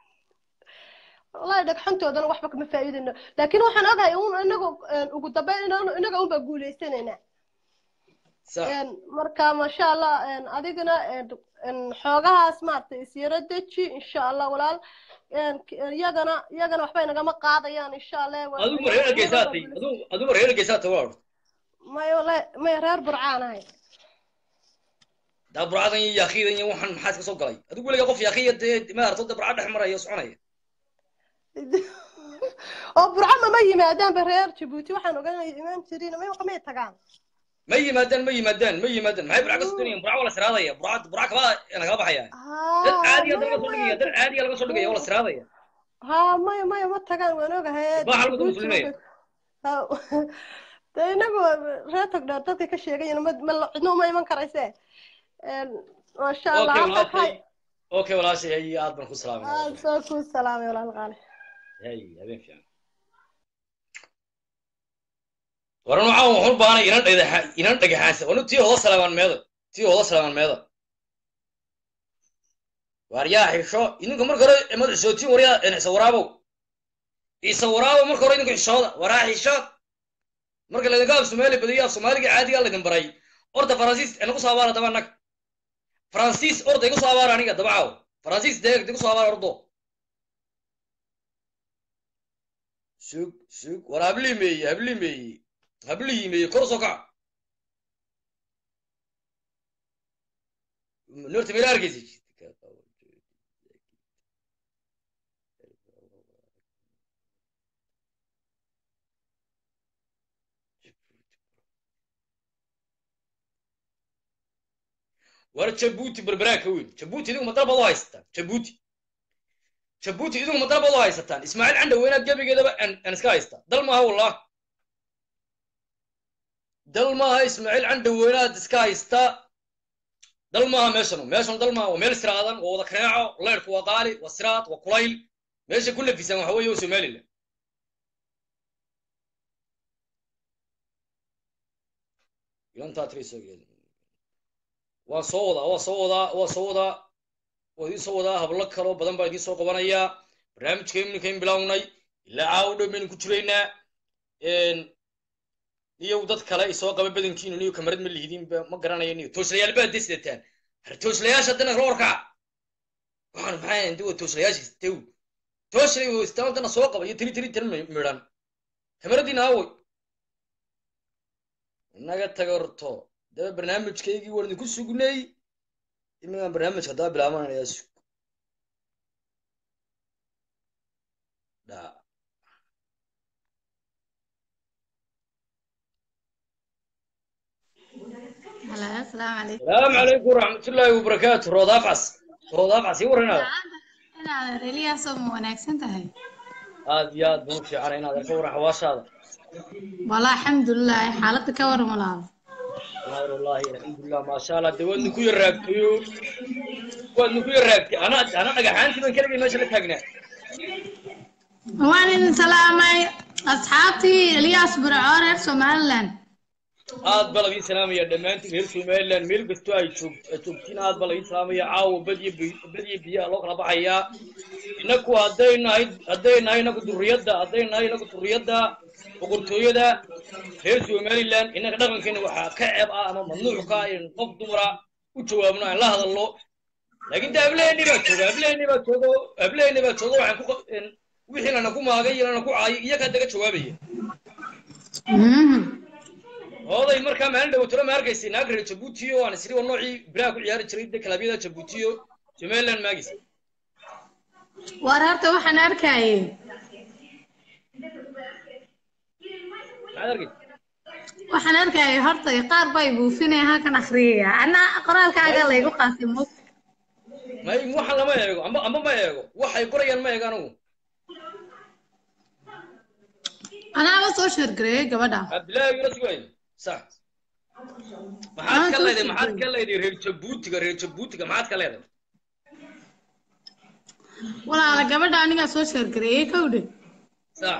wallahi dhagxantoodana waxba kama faa'iidayno laakiin waxaan ogahay un inagu een, ugu dambeyn inaan- inaga unbaa guulaysanayna sax Een, marka masha allah een, adigana een, een, xoogahaas maaragtay isyaro deji insha allah walaal Een, k- iyagana iyagana waxbay nagama qaadayaan insha allah Waa- adigu ma reer geesaatay adigu adigu ma reer geesaatay waa orta maya wallahi maya reer burcaan ahay daa burcadan iyo yaakiidan iyo waxaan maxaa iska soo galay adigu weliga qof yaakiya dee maarata dee burca dhex maraya oo soconaya oo burco mama yimaadaanba reer jabuuti waxaan oganaya imaan jirin may may tagaan ma yimaadaan ma yimaadaan ma yimaadaan maxay burca ka soconayaan burca waa la siraadaya burca burca kabaa nagala baxaya dad caadiya dad laga soo dhigaya dad caadiya laga soo dhigaya waa la siraadaya haa maya maya ma tagaan waan ogahay Baa halka dad muslimeeya. de inagu reer togdheer dadka ka sheegayan ma ma cidno uma iman karayse Een, masha allah okay halka walaashay ka okay walaashay hay aad baan ku salaamay aad soo kuu salaamay walaal qaali hay habeen fiican waran waxaan waxu baanay inan dhagaxa inan dhagaxaansa wanu tii hoda salaamaan meeda tii hoda salaamaan meeda waar yaa xisho idinka marka hore imad xishootiin waryaa isa waraabow isa waraabow marka hore idinka xishooda waraa xishood marka laydinka af soomaali badiyo af soomaaliga caadiga laydin baray orda faransiis inagu soo abaara daba nag faransiis orda igu soo abaara aniga dabacaaw faransiis deeg igu soo abaara ordo sug sug war hablii meeye hablii meeye hablihii meeye kor soo kaca norta meel arkaysi war jabuuti berberaa ka weyn jabuuti idinku madal baad u haysataan jabuuti jabuuti idinku madal baad u haysataan ismaaciil candha weynaad gebigeedaba aan iska haystaa dal maaha wallah dal maaha ismaaciil candha weynaad iska haystaa dal maaha meeshanu meeshanu dal maaha waa meel siraadan waa wada kaneeco leyrku waa qaali waa siraad waa kulayl meesha ku lafisaan waxa weeye waa somaliland ilantaa tiri soo geeda waan soo wadaa waa soo wadaa waa soo wadaa waa idiin soo wadaa hablo kaloo badan baa idiin soo qabanayaa barnaamijka imninkayn bilownay ilaa caawo dhow baynu ku jiraynaa niyow dad kale isoo qaba badankiinu niyo kamarad ma lihidiinba ma garanayo niyo tooslayaal baad de sidataan har tooslayaasha haddana kala warkaca waxaan maxaa ndi waa tooslayaasha tew tooslay istaan haddana soo qaba iyo tiri tiri tan midhan kamaradiina aaway inaga tagarto daba barnaamijkaygii waan idinku sugnay iminkaan barnaamijka haddaba bilaabanaya sug dha Hello, asalaamu calaykum. salaamu calaykum waraxmatullaahi wabarakaatu roodaaf cas roodaaf cas ii waranaada Inaad reliyaasoo ma wanaagsan tahay? aad iyo aad baan u fiicana inaad arka waran xawaashaada Walaa alxamdulilah xaaladda ka waran walaal. wallaahi wallaahi alxamdulilah maasha allah dee waad ninku yaraagtayo waad ninku yaraagtay ana ana dhagaxaantii baan keligay meesha la taagnaa Waan idin salaamay asxaabtii Eliyaas Burco reer Somaliland. aad baa lagiin salaamaya dhammaantiin reer somaliland meel kastoo ay joog aad joogtiin aad baa lagiin salaamaya caawa badiyo bi- badiyo biyaha loo kala baxayaa inaku hadday nahay hadday nahay inaku duriyadda hadday nahay inaku duriyadda boqortooyada reer somaliland inaka dhaqankeena waxaa ka ceeb ah ama mamnuuc ka ah in qof dumara u jawaabno aan la hadalno laakiin de hableeni baa jooga hableeni baa joogo hableeni baa jooga waxaan ku qa- in wixii lana ku maagay iyo lana ku caayay iyagaa daga jawaabaya Mhm. hooday markaa maalin dhawatiro ma arkaysa naag reer jabuuti oo aan isri waa noocii biraha ku ciyaari jiray de kalabyada jabuuti oo somaliland maagaysa War horta waxaan arkayay maxaad arkay waxaan arkayay horta qaar bay buufinaya halkan akhriyaya. Ana qoraalkaaga laygu qaatay mug. may waxaan lama eego amba amba ma eego waxay qorayaan ma eego anigu Anaaba soo sheergareeyay gabadha. cabdillaahi yuna sugay sax maxaad ka leedahay maxaad ka leedahay reer jabuutiga reer jabuutiga maxaad ka leedahay Walaala gabadha aniga soo sheergareeyay kowdhe. sax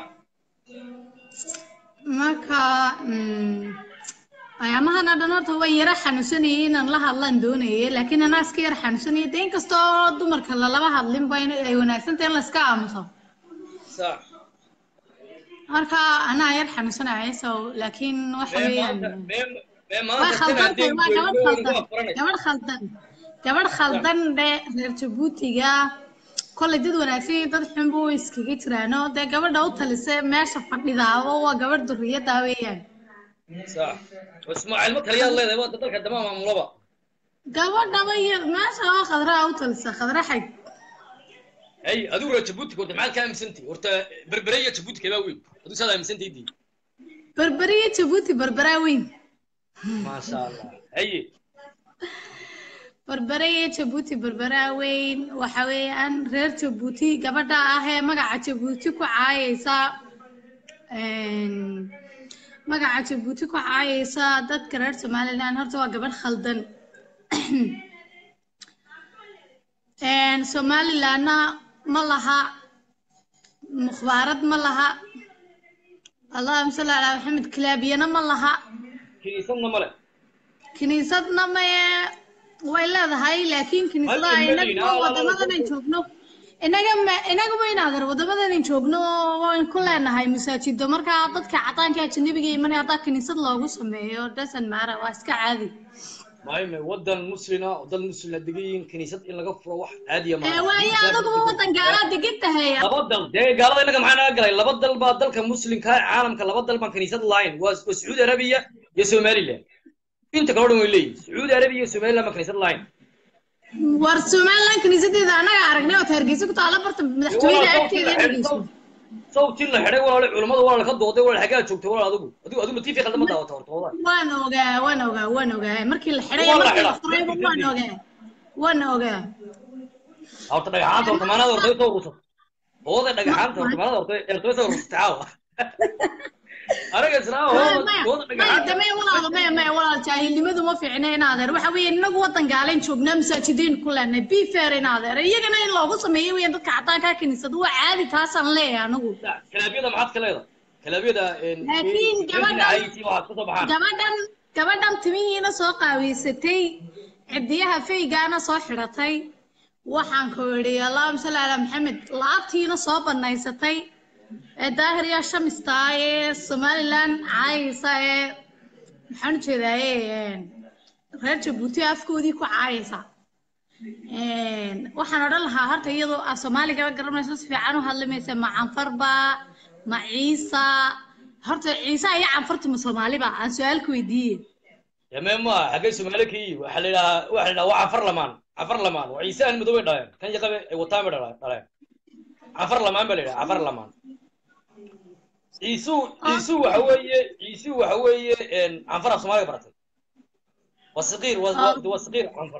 marka mm, ayaamahana dhan horta way yara xanuunsanayay inaan la hadlaan doonayay laakiin anaa iska yara xanuunsanayay de inkastoo dumarka lalaba hadlinba in ay wanaagsan tahay in layska aamuso sax marka anaa yar xanuunsanaya so laakiin waxa mee weeyaan maanta mee mee way maanta tan khaldan haddeen tahay waa gabadh goygoyn ku khaldan afaranaysa gabadh khaldan gabadh khaldan dhe reer jabuutiga kolley dad wanaagsan iyo dad xunba way iskaga jiraano dee gabadha u talisa meesha fadhidaaba waa gabadh duriyada weeyaan sax ismaaciil ma kaliyaad leedahay waa dalka dama maamulaba gabadhaba iyo meesha oo khadraa u talisa khadra xag hay adigu reer jabuutiga horta maxaad ka aaminsantahay horta berbere iyo jabuuti kebaa weyn adigu saad aaminsantahay dii berberiya jabuuti berberaa weyn maasha allah haye berberiya jabuuti berberaa weyn waxa weeyaan reer jabuuti gabadha ah ee magaca jabuuti ku caayaysa een, magaca jabuuti ku caayaysa dadka reer somaliland horta waa gabadh khaldan Een, somalilandna ma laha mukhbaarad ma laha allahuma salli calaa maxamed kilaabiyana ma laha kiniisadna male kiniisadna maye way leedahay laakiin kiniisadaha Hal inaga Medina, wadamadan aan joogno inaga ma inaga ma inaadan wadamadan aan joogno waan ku leenahay masaajido markaa dadka cadaanka ajanabiga imanaya haddaa kiniisad loogu sameeyo doesn't matter waa iska caadi maayme wadan muslina oo dad muslina degan yihiin kiniisad in laga furo wax caadiya ee waayo adaguba wadan gaalaa degan tahay laba dal dee gaalada inaga maxaa naga galay laba dal baa dalka muslimka ah, caalamka laba dal baan kiniisad lahayn waa waa sacuudi arabiya iyo somaliland inta kale o dhan way leeyihin sacuudi arabiya iyo somaliland baan kiniisad lahayn war somaliland kiniisadeeda anaga aragnay oo hargeysa ku taala barta madaxtooyada agteeda inageyso sawtii la xidhay walaale culimmada walaale ka dooday walaale xaggaa joogtay walaal adigu adigu adigu tiifi qaldan ma daawata horta walaal waan ogaa waan ogaa waan ogaa markii la xidhay Waa la markii la xidhaa. furayba waan ogaa waan ogaa horta dhagaxaanta horta maanaada horta soo rursat hooda dhagaxaanta horta maanaada horta horta soo rursat caawa anaga islaama hooda hooda dhagaxaanta maya walaal maya maya walaal jaahilnimadu ma fiicna in adeer waxa weeye inagu wadan gaalen joognaa masaajidiin ku leenahay be fair in adeer iyagana in loogu sameeyo weeyaan dadka cadaanka kiniisada waa caadi taasaan leeyahay anagu kalaabiyada maxaad ka leedahay kalaabiyada Laakiin gabadha- waxaad kasoo baxaan gabadhan gabadhan timihiina soo qaaweysatay cidiyaha faygaana soo xidhatay waxaan ku idhi allahuma salli calaa maxamed laabtiina soo banaysatay ee daahiriya shamista ee somaliland caayaysa ee maxaan ujeedaaye reer jabuuti afkoodii ku caayaysa waxaan odhan lahaa horta iyadoo ah soomaaligaba garanayso si fiican u hadlamaysa ma canfarba ma ciisa horta ciise iyo canfarta ma soomaaliba aan su-aal ku weydiiye yame ma xaggay soomaali ka yihi waxaa la yidhahaa waxaa la yidhaha waa cafar lamaan cafar lamaan waa ciise aan madoobay dhaleen kan yaqabe ay wataan bay dhaleen dhaleen cafar lamaan baa la yidhaha cafar lamaan ciisuu ciisuu waxa weeye ciisuu waxa weeye canfar af soomaaliga baratay waa saqiir waa waa- waa saqiir canfar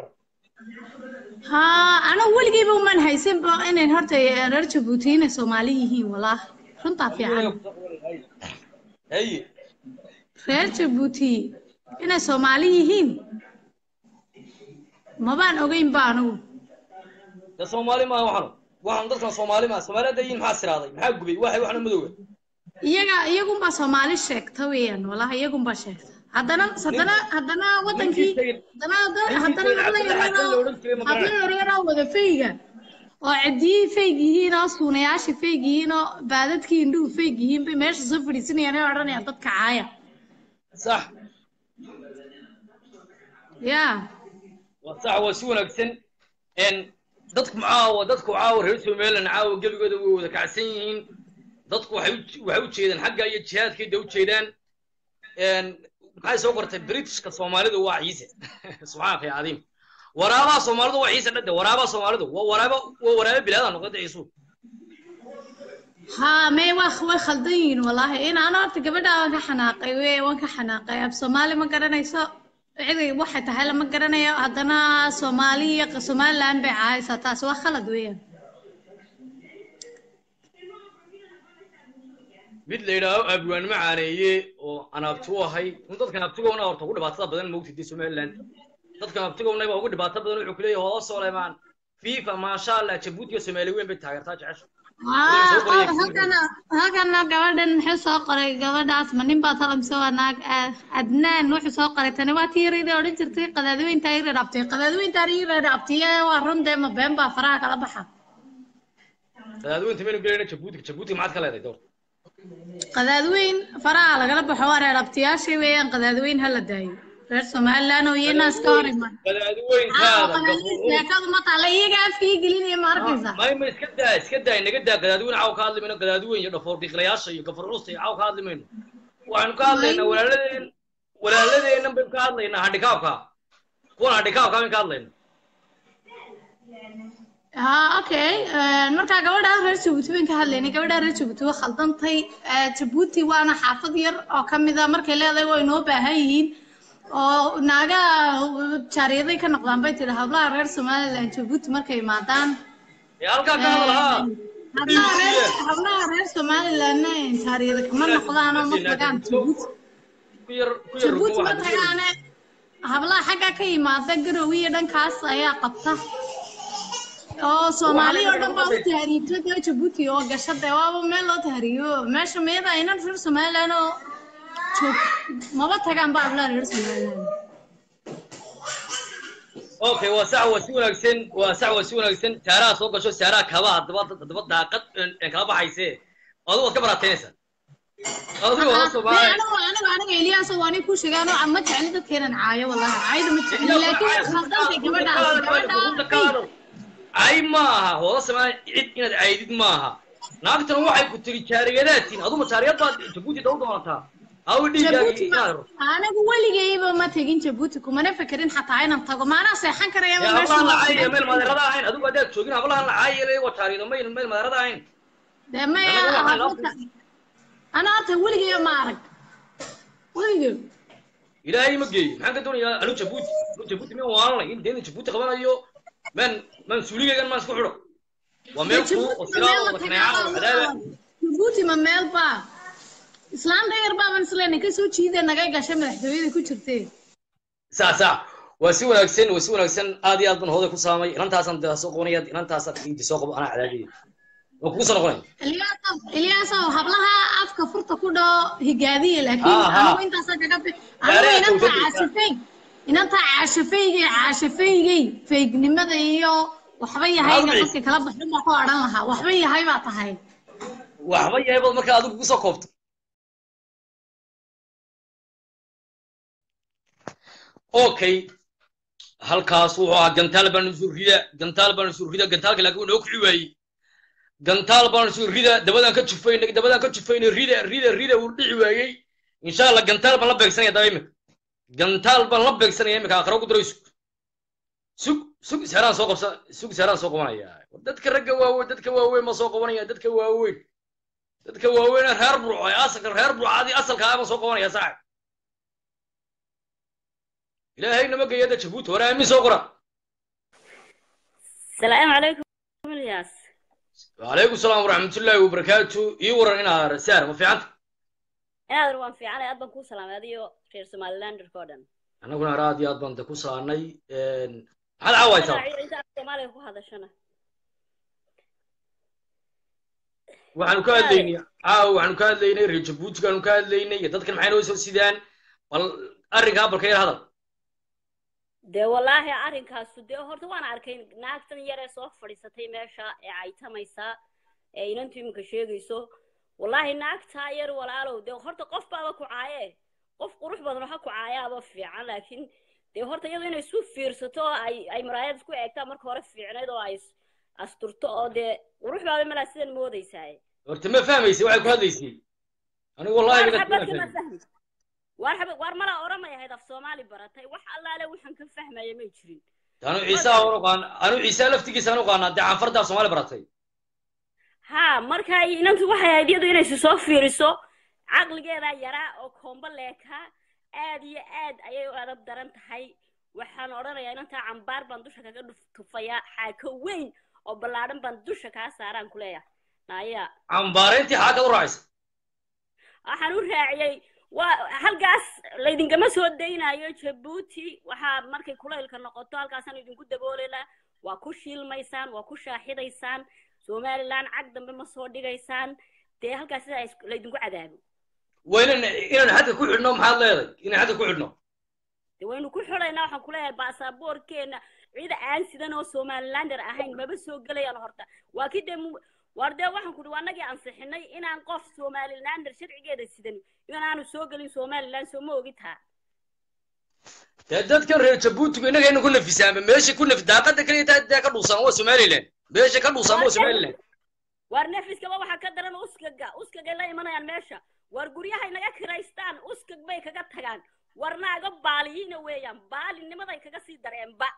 ha anigu weligeyba umaan haysanba inay horta reer jabuuti inay soomaali yihiin walaa runtaa fiican haye reer jabuuti inay soomaali yihiin mabaan ogeynba anigu de soomaali maaha waxanu waxaan dadkan soomaali maaha soomaali hadda yihiin maxaa siraaday maxaa gubay waxay waxna madowga iyaga iyagunbaa soomaali sheegta weeyaan walahi iyagunbaa sheegta haddana haddana haddana wadankii haddana haddana haddana habla yareeroo habla yareeroo wada fayga oo cidiyihii fayg yihiin oo suunayaashii fayg yihiin oo baadadkii indhuhu fayg yihiin bay meesha soo fadhiisanayaan ee odhanayaan dadka caaya sax ya waa sax waa si wanaagsan n dadku caawa dadku caawa reer somaliland caawa gebigooda way wada kacsan yihiin dadku waxay u waxay u jeedaan xagga iyo jihaadkayda u jeedaan n maxay soo qortay britishka soomaalidu waa ciise subxaanaka ya cadiim waraabaha soomaalidu waa ciise dhade waraabaha soomaalidu waa waraaba waa waraaba bilaada noqota ciisu ha may waa way khaldan yihiin wallaahi in ana horta gabadha waan ka xanaaqay we waan ka xanaaqay af soomaali ma garanayso ciday waxay tahay lama garanayo haddana soomaali iyo somaliland bay caayaysaa taasi waa khalad weeyaan mid la yidhaaho abwaan macaaneeye oo aan abti u ahay un dadkan abtigowna horta ugu dhibaatada badan moogtid somaliland dadkan abtigownay baa ugu dhibaato badan wuxuu ku leeyahay hoola solemaan fifa maasha allah jabuuti iyo soomaali weyn bay taageertaa jecesha halkana halkana gabadhan muxuu soo qoray gabadhaas ma nin baa talamse waa naag ah, adnaan wuxuu soo qoray tani waa tii yarayda odhan jirtay qadaadiweyntaa ii reedhabtay qadaadiweyntaan ii reedhabtay waa run dee ma been baa faraha kala baxa qadaadweynta maynu gelayna jabuuti jabuuti maxaad ka leedahay door qadaadweyn faraha lagala baxo waa reedhabtayaashay weeyaan qadaadweyn hala daayo reer somaliland oo iyana iska hor iman qadaadweyntaada gafuur sheekadu ma taala iyaga afkii gelinaya ma arkaysa may ma iska daa iska daa naga daa qadaadweyn caaw ka hadli mayno qadaadweyn iyo dhafoor dhiiqlayaasha iyo gafur culusta iyo caaw ka hadli mayno waxaynu ka hadlaynaa walaaladeen walaaladeennan baynu ka hadlaynaa handikaabka kuwan handikaabka baynu ka hadlaynaa ha okay markaa gabadha reer jabuuti bayn ka hadlaynay gabadha reer jabuuti waa khaldantay Eh, jabuuti waana xaafad yar oo ka mid a markay leedahay way noo baahan yihiin oo naaga jaariyaday ka noqdaan bay tidhi hablaha reer somaliland jabuuti markay imaadaan ee halkaa ka hadal haa hablaha reer hablaha reer somalilandna jaariyada kama noqdaan oo ma tagaan jabuuti ku yar ku yar jabuuti ma waxaad ku yar- tagaane hablaha xagga ka yimaada garowe iyo dhankaas ayaa qabta oo soomaali oo dhan baa u tahriibta dee jabuuti oo gasha dee waaba meel loo tahriibo meesha miyada aynan reer somaliland oo joog maba tagaan ba ablaan reer somaliland okay waa sax waa si wanaagsan waa sax waa si wanaagsan saaraha soo gasho saaraha kaba haddaba haddaba daaqad een kala baxayse adigu waad ka baraataynaysaa adigu waa dee soomaali anigu anigu aniga eliyaas oo ani ku sheegaan oo ma jecli dadkeenan caayo wallahi caayda ma jecli laakiin khaldantay gabadhaas gabadhaas ay maaha hoola samaan cid inaad caydid maaha naagtan waxay ku tiri jaariyadaatiin aduma jaariyad baad jabuuti daw doonataa awi dhiiggaagi jabuuti ma anigu weligayba ma tegin jabuuti kumana fekerin xataa inaan tago maanaa seexan karayaba meesha hablahan loo lacaaya seexan meel madeerada ahayn adigu haddaad joogin hablahan lacaaya waa jaariyado may meel madeerada ahayn dee maya Anaga waxaan horta ana horta weligayba ma arag weligay ilaahay ma geeyo maxaan ka doonayaa anu jabuuti anu jabuuti miyaan waalanay in deena jabuuti qabanayo maan maan suuligaygan maan isku xidho waa meel kuu oo silaada wada kaneeca oo cadaaba jabuuti ma meel baa islaan dayar baaban isleena kasoo jiida naga gashay madaxtooyada ku jirtee sax sax waa si wanaagsan waa si wanaagsan aad iyo aad baan hooday ku saamay inantaasaan de soo qabanaya inantaasaan inti soo qabo anaa cadaadiyay waa kugu soo noqonaya ilyaasow ilyaasow hablaha afka furta ku dhao higaadiya laakiin Aha. anigu intaasaa kaga fi anigu Gaariga inantaa kawsadi. caashafey inantaa caashafeygay caashafeygay feygnimada iyo waxba yahayga Maxaad u dadka kala baxin baa ku odhan lahaa waxba yahay baa tahay waxba yahay baad markaa adigu kusoo koobto okay halkaas wuxuu ahaa gantaal baan isu rida gantaal baan isu rida gantaalka laakiin wuu noo kici waayey gantaal baan isu rida dabadaan ka jufaynay dabadaan ka jufaynay rida rida rida wuu dhici waayey insha allah gantaal baan la beegsanaya daba imika gantaal baan la beegsanaya imika aqra ku diray sug sug sug seeraan soo qabsa sug seeraan soo qabanaya dadka ragga waaweyn dadka waaweyn ma soo qabanaya dadka waaweyn dadka waaweyn ee reer burco ee asalka reer burcadii asalka ah baan soo qabanaya saaxib ilaahay nama geeya da jabuuti hore aamin soo qora السلام عليكم الياس وعليكم السلام ورحمة الله وبركاته يورا إنا رسالة ما في عندك aad waan fiicanay aad baan kuu salaamay adiyo reer somalilanderka oo dhan أنا كنا رادي أضمن تكوسا عني هذا عواي صار Magaca inta aad soomaaliga ku hadashana waxaanu ka hadlaynay caawa waxaanu ka hadlaynay reer jabuutigaanu ka hadlaynay iyo dadkan maxay noo soo sidaan bal arrinkaa balka yar hadal dee wallaahi arrinkaasu dee horta waan arkay naagtan yaree soo fadhiisatay meesha ee caytamaysa ee inantu iminka sheegayso wallaahi naagtaa yar walaalow dee horta qof baaba ku caaye qof qurux badan waxa ku caayaaba fiican laakiin dee horta iyadoo inay isu fiirsato oo ay ay maraayad isku eegtaa marka hore fiicnayd oo ay is- asturto oo dee qurux baaba malaa sidan moodaysaa horta ma fahmaysay waxay ku hadlaysay anigu wallahi waar midad xabad kuma kama fahmin fahmi waar xabad waar malaa oramay ahayd af soomaali baratay wax allaale waxaan ka fahmaya may jirin anu ciise aan uqaan anu ciise laftigiisa aan uqaanaa dee canfardaa soomaali baratay haa marka inantu waxay ahayd iyadu inay isu soo fiiriso caqligeedaa yaraa oo koombo leekaa aad iyo aad ayay u adab daran tahay waxaan odhanayaa inantaa cambaar baan dusha kaga dhuf- tufayaa xaako weyn oo ballaadhan baan dusha kaa saaraan ku leeyahay naya cambaarayntii xaakad u raacaysa waxaan u raaciyey waa halkaas laydinkama soo daynayo jabuuti waxaa markay kulaylka noqoto halkaasaan idinku daboolela waa ku shiilmaysaan waa ku shaaxidaysaan somaliland cag dambe ma soo dhigaysaan dee halkaas sidaa is- laydinku cadaabo waa inan inaan xadka ku xidhno maxaad leedahay inaan xadka ku xidhno dee waynu ku xidhaynaa waxaan kuleeyahay baasaboorkeena cid aan sidan oo somalilander ahayn maba soo gelayaan horta waa kii dee mu- waar dee waxaan ku waa nagii ansixinay inaan qof somalilander sharcigeeda sidan inaanu soo gelin somaliland soo ma ogitaa dee dadkan reer jabuutigu innagayna ku nafisaanba meesha ku nafi daaqada kaliya taa dee ka dhuusaan waa somaliland meesha ka dhuusaan waa somaliland waar nefiskaba waxaa ka daran uskaga uskagay la imanayaan meesha waar guryahay naga kiraystaan uskag bay kaga tagaan war naaga baaliyiina weeyaan baalinimaday kaga sii dareenba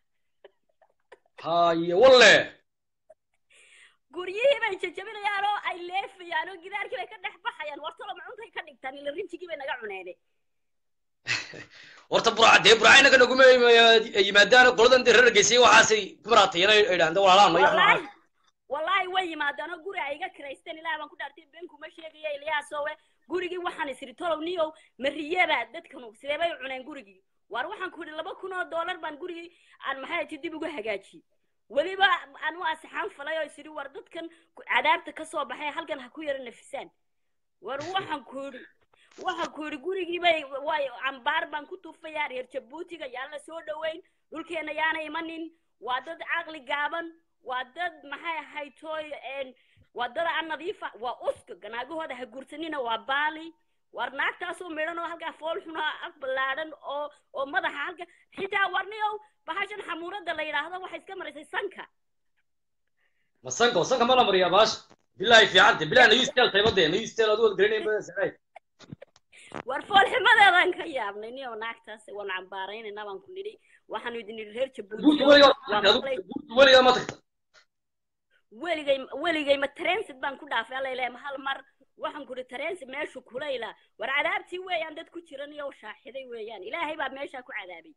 haye walle guryihii bay jajabinayaan oo ay leefayaan oo gidaarkii bay ka dhex baxayaan wartalo macuntay ka dhigtaan ila rinjigii bay naga cuneene horta burca dee burca inaga naguma yimaadaan qoladan dee reer geysay waxaasay ku maraatayeen ay idhahdeen walaalahan no wallaahi wallaahi way yimaadaan oo guri ay iga kiraysteen ilaah baan ku dhaartay been kuma sheegaya ilyaasowe gurigii waxaan isiri tolow niyow mariyeba dadkanu sidee bay u cuneen gurigii waar waxaan ku yidhi laba kun oo doolar baan gurigii aan maxay ti dib ugu hagaajiyey weliba anu asixaan falay oo isiri war dadkan ku- cadaabta ka soo baxay halkan ha ku yara nafisaan war waxaan ku yidhi waxaan ku yidhi gurigii bay way cambaar baan ku tufayaa reer jabuutiga yaan la soo dhoweyn dhulkeena yaana imanin waa dad caqli gaaban waa dad maxay ahayd tooy een, waa dad aan nadiifa waa uska ganaagahooda ha guursanina waa baali war naagtaasoo midhan oo halkaa fool xunaa af ballaadhan oo oo madaxa halka xitaa warniyow bahashan xamuurada la yidhaahdo waxay iska maraysay sanka masanka masanka ma la mariyaa baasha bilahi fiicante bilahi na yustel taybadee na yustel adu wad garanayn bada sacay war foolximadeedaan ka yaabnay niyow naagtaas waan cambaaraynayna baan ku nidhi waxaanu idin idhi reer jabuuti jabuuti weligaa waa maqlay jabuuti weligaa ma tagta weligay weligay ma transit baan ku dhaafay alla ilahay ma hal mar waxaan ku idhi transit meeshu kulayla war cadaabtii weeyaan dad ku jiran iyo shaaxiday weeyaan ilaahay baa meeshaa ku cadaabay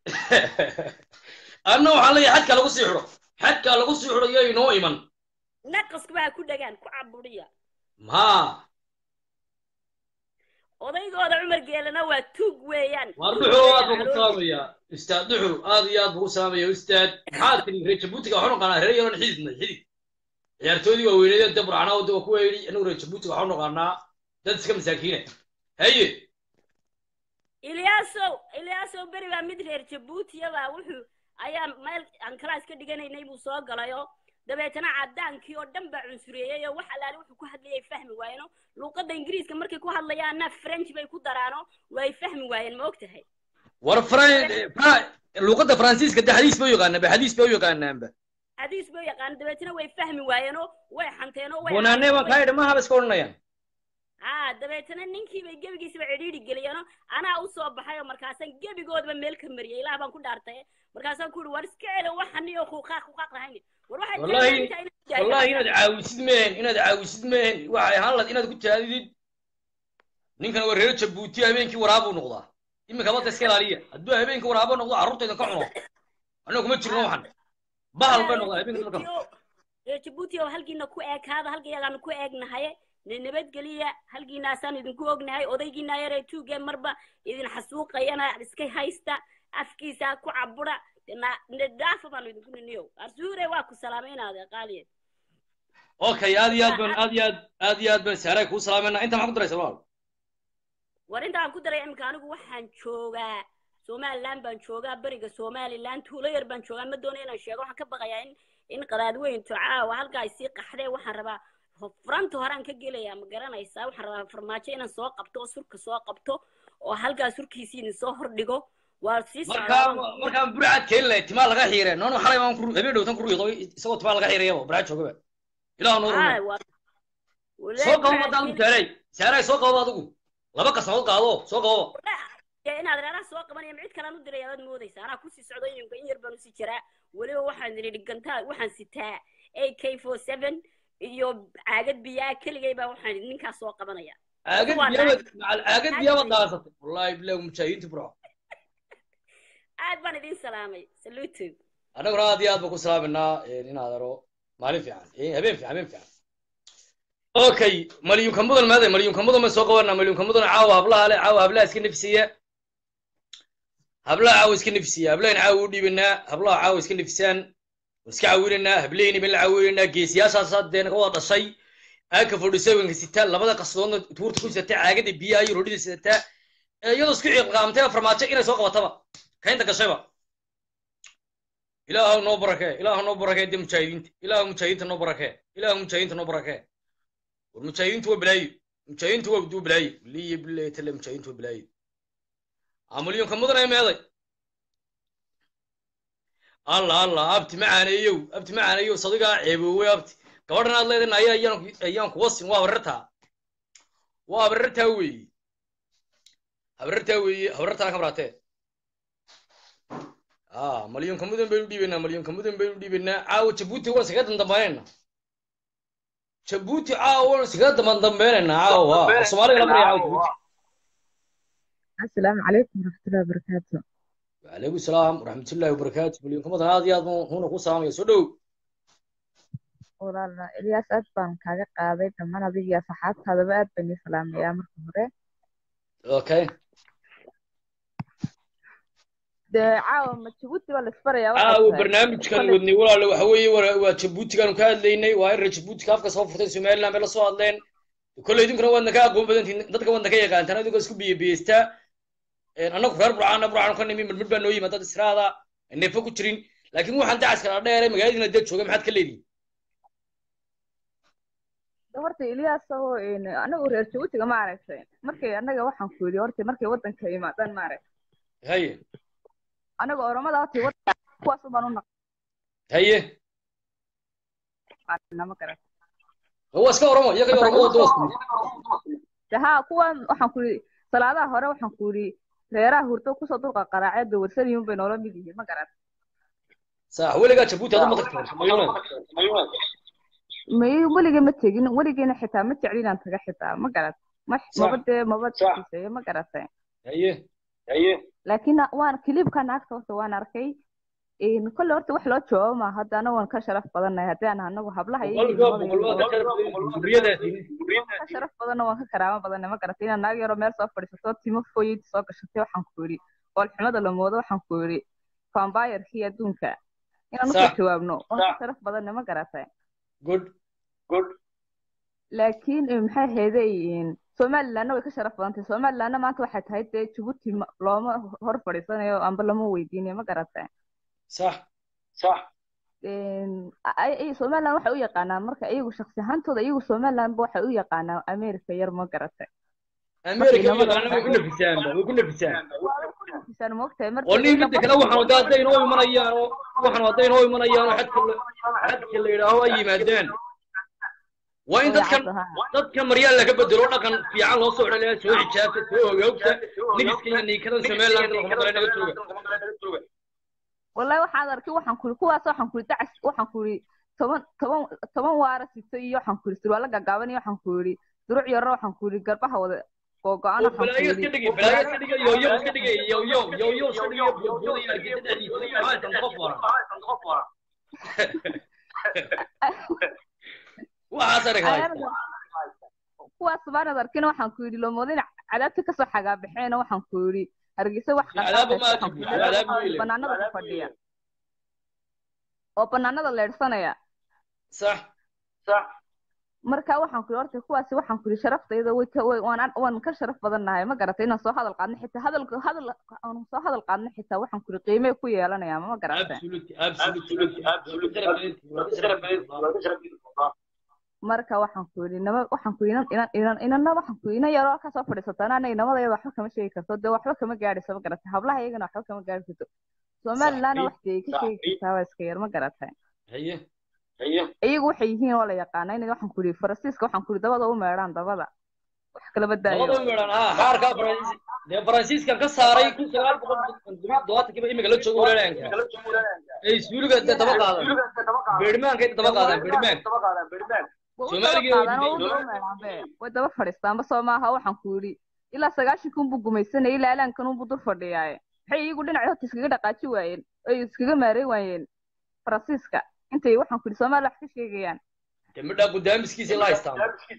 anna waxaan leeyahay xadka lagu sii xidho xadka lagu sii xidho iyo inoo iman naqasku baa ku dhagaan ku caburiya ma odaygooda cumar geelana waa tuug weeyaan waar Tuug duxu weeyaan, aad buu ku calool- salaamayaa ustaad duxu aad iyo aad buu ku salaamaya ustaad maxaad tiri reer jabuutiga waxu naqaanaa reer yaroon xididnay xidid ciyaartoodii waa weyneedeen dee burcana wada waa ku weydhi anagu reer jabuutiga waxu naqaanaa dad iska masaakiina haye ilyaasow ilyaasow beri baa mid reer jabuutiyabaa wuxuu ayaa meel aan kalaas ka dhiganaynay buu soo galayo dabeetana cadaankii oo dhan baa cunsureeyey oo wax allaale wuxuu ku hadlayay fahmi waayeno luuqadda ingiriiska markay ku hadlayaanna french bay ku daraano way fahmi waayeen ma og tahay war fran fra- luuqadda faransiiska de xadiis bay u yaqaanaa ba xadiis bay u yaqaanaanba xadiis bay yaqaan dabeetana way fahmi waayeenoo way xanteenoo way bonaane baan kaa idhi maaha ba iska odhanayaan haa dabeetana ninkii bay gebigiisaba cidhiidhi geliyeenoo anaa u soo baxay oo markaasaan gebigoodaba meel ka mariyay ilaah baan ku dhaartay markaasaan ku yidhi war iska celo waxan iyo kuuqaaq kuuqaaq lahayn war waxay Wallahi- taageertaa inaad daayo. wallahi inaad caawisid mehen inaad caawisid mehen waxay ahaan lahayd inaad ku taadidid ninkan waa reer jabuuti habeenkii waraabuu noqdaa iminka badda iska ilaaliya hadduu habeenkii waraabo noqdo carruurtaydan ka cuno annaga kuma jirno waxan bahal bay noqdaa habeenkii markan reer jabuuti oo halkiina ku eekaada halkayagaanu ku eegnahay ne nabadgeliya halkiinaasaan idinku ognahay odaygiina yaree tuuge marba idin xasuuqayana iska haysta afkiisa ku cabura dhaafa baanu idinku niniyo arsuure waa ku salaamaynaade qaaliye okay aad iyo aad baan aad iyo aad aad iyo aad baan saaray kuu salaamayna inta maxaa ku daraysa walaal war intaan ku daray imika anigu waxaan joogaa somaliland baan joogaa beriga somaliland tuulo yar baan joogaa ma doonayo inaan sheego waxaan ka baqayaa in in qadaadweyntu caawa halkaa ay sii qaxdee waxaan rabaa furanta horaan ka gelayaa ma garanaysaa waxaan rabaa farmaajo inaan soo qabto oo surka soo qabto oo halkaa surkiisii idin soo hordhigo waa sii markaa markaan burcad keeni lahay timaa laga xiireen noonu xalay baan ku habeen dhowtan ku riiqo isagoo timaa laga xiirayaba burcad joogaba ilaah noo rumeey soo qabo madaan ku taalay saaray soo qabo adigu laba qasnadood qaado soo qabo inaad reeraha soo qabanaya cid kalaan u diray aad moodaysa anaa kusii socdo ininka in yar baan usii jiraa weliba waxaan idhi dhigantaa waxaan sitaa a k four seven iyo caagad biyaa keligay baa waxaan idhi ninkaas soo qabanaya caagad biyaaba macal caagad biyaaba daasatay wallahi bilahi mujaahidiinta burco aad baan idin salaamay saluutu annaguna aad iyo aad baan ku salaaminaa inaad aro maalin fiican habeen fiican habeen fiican okay malyunka mudan maade malyunka mudan bay soo qabanaa malyunka mudan caawa hablaha le caawa hablaha iska nefsiya hablaha caawa iska nefsiya hablahan caawa u dhiibanaa hablaha caawa iska nefisaan iska caawinanaa hablahayni baan la caawinanaa geesiyaashaas dee naga wada dhashay aaka forty sevenka sitaa labada qasdoodna tuurta ku sidataa caagada biyaha iyo rodhida sidataa iyadoo isku ciqaamtay farmaajo inay soo qabataba kaynta gashayba ilaahu noo barakee ilaahu noo barakee dee mujaahidiinta ilaahu mujaahidiinta noo barakee ilaahu mujaahidiinta noo barakee war mujaahidiintu waa balaayo mujaahidiintu waa duu balaayo liya bilahi tale mujaahidiintu waa balaayo amalyonka mudan ay meeday alla alla abti macaaneeyow abti macaaneeyow sadigaa ceeboowey abti gabadhan aad leedahay aya ayaan ayaan kuwa sin waa habarartaa waa habarartaa weeye habarartaa weeye habarartaana ka baraatee ah malyonka mudan baynu dhiibaynaa malyonka mudan baynu dhiibaynaa caawa jabuuti waan iskaga dandambaynaynaa jabuuti caawa waan iskaga damandambaynaynaa caawa soomaaliga la baraya caawa jabuuti السلام عليكم ورحمة الله وبركاته وعليكم السلام ورحمة الله وبركاته مليون كم هذا يا هنا كو سلام يا سودو walaala Ilyas aad baan kaaga qaaday dhammaan adiga iyo saxaabtaadaba aad baan ii salaamayaa marka hore اوكي dee caawa ma jabuuti baa laisbarayaa caawa waxay tahay barnaamijkan Koley- wadnay walaale waxa weeye waa waa jabuutigaanu ka hadlaynay waa in reer jabuutika afka soo furtay somaliland bay la soo hadleen kolley idinkuna waadna ka aqoon badantiin dadka waadna ka yaqaantaan adigoo isku biyebiyeystaa annagu reer burcaana burcaanu ka nimi midmid baa noo yimi dad israada neefo ku jirin laakiin waxaan dacaska la dheeray magaaladiina dee jooga maxaad ka leedihin de horta Ilyas oo een anagu reer jabuutiga ma aragtay markay anaga waxaan ku yidhi horta markay wadanka imaadaan ma aragtay haye anaga oromada horta wadanka kuwaas baan u haye naqaanaa ma garan waa iska oromo iyaga oromadooda waa isku mid de haa kuwan waxaan ku yidhi salaadaha hore waxaan ku yidhi reeraha hurdo kusoo dulqa qaraacee de warsaniyun bay noola mid yihiin ma garan sax weligaa jabuuti adu ma tagteen mayuna may weligay ma tegin weligayna xitaa ma jeclin inaan taga xitaa ma garat ma Sax. maba dee maba xiiseeyo ma garatay haye haye laakiin waan kilibka naagta horta waan arkay een kolle horta wax loo joogo ma hadda anagu waan ka sharaf badannahay haddii aan anagu hablaha iyo boqolkiiba ilmada boqol waa iyo- ka duriyadaasi ka sharaf badanna waan ka karaamo badannahay ma garatay inaan naag yaroo meel soo fadhiisato timo fooyid soo gashatay waxaan ku yidhi oolxumada la moodo waxaan ku yidhi vampirkii adduunka inaan usoo Sax. jawaabno waan ka Sax. sharaf badannahay ma garatay good good laakiin eh, maxay ahaydey somalilandna way ka sharaf badan tahay somalilandna maanta waxay tahay dee jabuuti ma- looma hor fadhiisanayo amba lama weydiinayo ma garatay sax sax Een, ay- ay- somaliland waxay u yaqaanaan marka iyagu shaksi ahaantooda iyagu somaliland ba waxay u yaqaanaan america yar ma garatay america Markii yaqaana way ku nafisaanba way ku nafisaan Isaan moogtahay marka oo nin iyaga midda kale waxaan wada hadday inoo imanayaan oo waxaan hadday inoo imanayaan oo xadka la xadka la yidhaaho ay yimaadeen waa in way dadkan caddaha. dadkan maryaa laga bedelo dhaqan fiican loo soo dhaliya soo xijaabta soo ogoogta nigiska iyo niikadan somaliland laguma dala naga jooga wallahi waxaan arkay waxaan kuri kuwaas waxaan kuri dacas waxaan kuri toban toban toban waara sito iyo waxaan kuri surwaalo gaagaaban iyo waxaan kuri duruc yarro waxaan kuri garbaha wada googo-an waxaan balaayo iska kuri dhigi balaayo iska dhigi yoyo iska dhigi yoyo yoyo iska dhigi buubuuda iyo argisa dhexdiisa maxaa qof waran waxaas arag haysta kuwaas baanad arkin waxaan ku yidhi lomoodin cadaabta kasoo xagaabaxeen waxaan ku yidhi hargeysa wax Cadaaba ma qarqaadaysa, waxaan ajib, ku yidhi, cadaab ma ilin. banaanada ku fadhiya oo banaanada leedhsanaya sax sax marka waxaan ku yidhi horta kuwaasi waxaan ku yidhi sharaftayda way ka way waan waan ka sharaf badannahay ma garatay inaan soo hadal qaadno xitaa hadal hadal aan soo hadal qaadno xitaa waxaan ku yidhi qiimee ku yeelanaya ma garatay absolutely absolutely absolutely marka waxaan ku yidhi nama waxaan ku yidhi inan inan inan inanna waxaan ku yidhi inan yaroo ka soo fadhiisataan ana inamadayada waxba kama sheegi karto dee waxba kama gaadhayso ma garatay hablaha iyagana waxba kama gaadhi karto somalilandna wax dee ka sheegi kartaa waa iska yar ma garatay haye haye iyagu waxay yihiin oo la yaqaana inay waxaan ku yidhi faransiiska waxaan ku yidhi dabada u meedhaan dabada wax kala badaayo labada meelan ha xaarka faransiis dee faransiiskan ka saaray kun sagaal boqol todobaatankiiba imika la joogo walaalanka ay suuliga dee daba qaadan beedhmaanka daba qaadaan beedhmaanka way u Soomaaliga daba qaadaan oo way u diideen. daba meedhaan be way daba fadhiistaanba soo maaha waxaan ku yidhi ilaa sagaashanka unbuu gumaysanayay ilaa alaankan unbuu dur fadhiyaaye maxay iyagu dhinaca horta iskaga dhaqaaji waayeen ay iskaga maaray waayeen faransiiska intay waxaan ku yidhi soomaaliya wax ka sheegayaan dee midhaa gudaamiskiisa la haystaan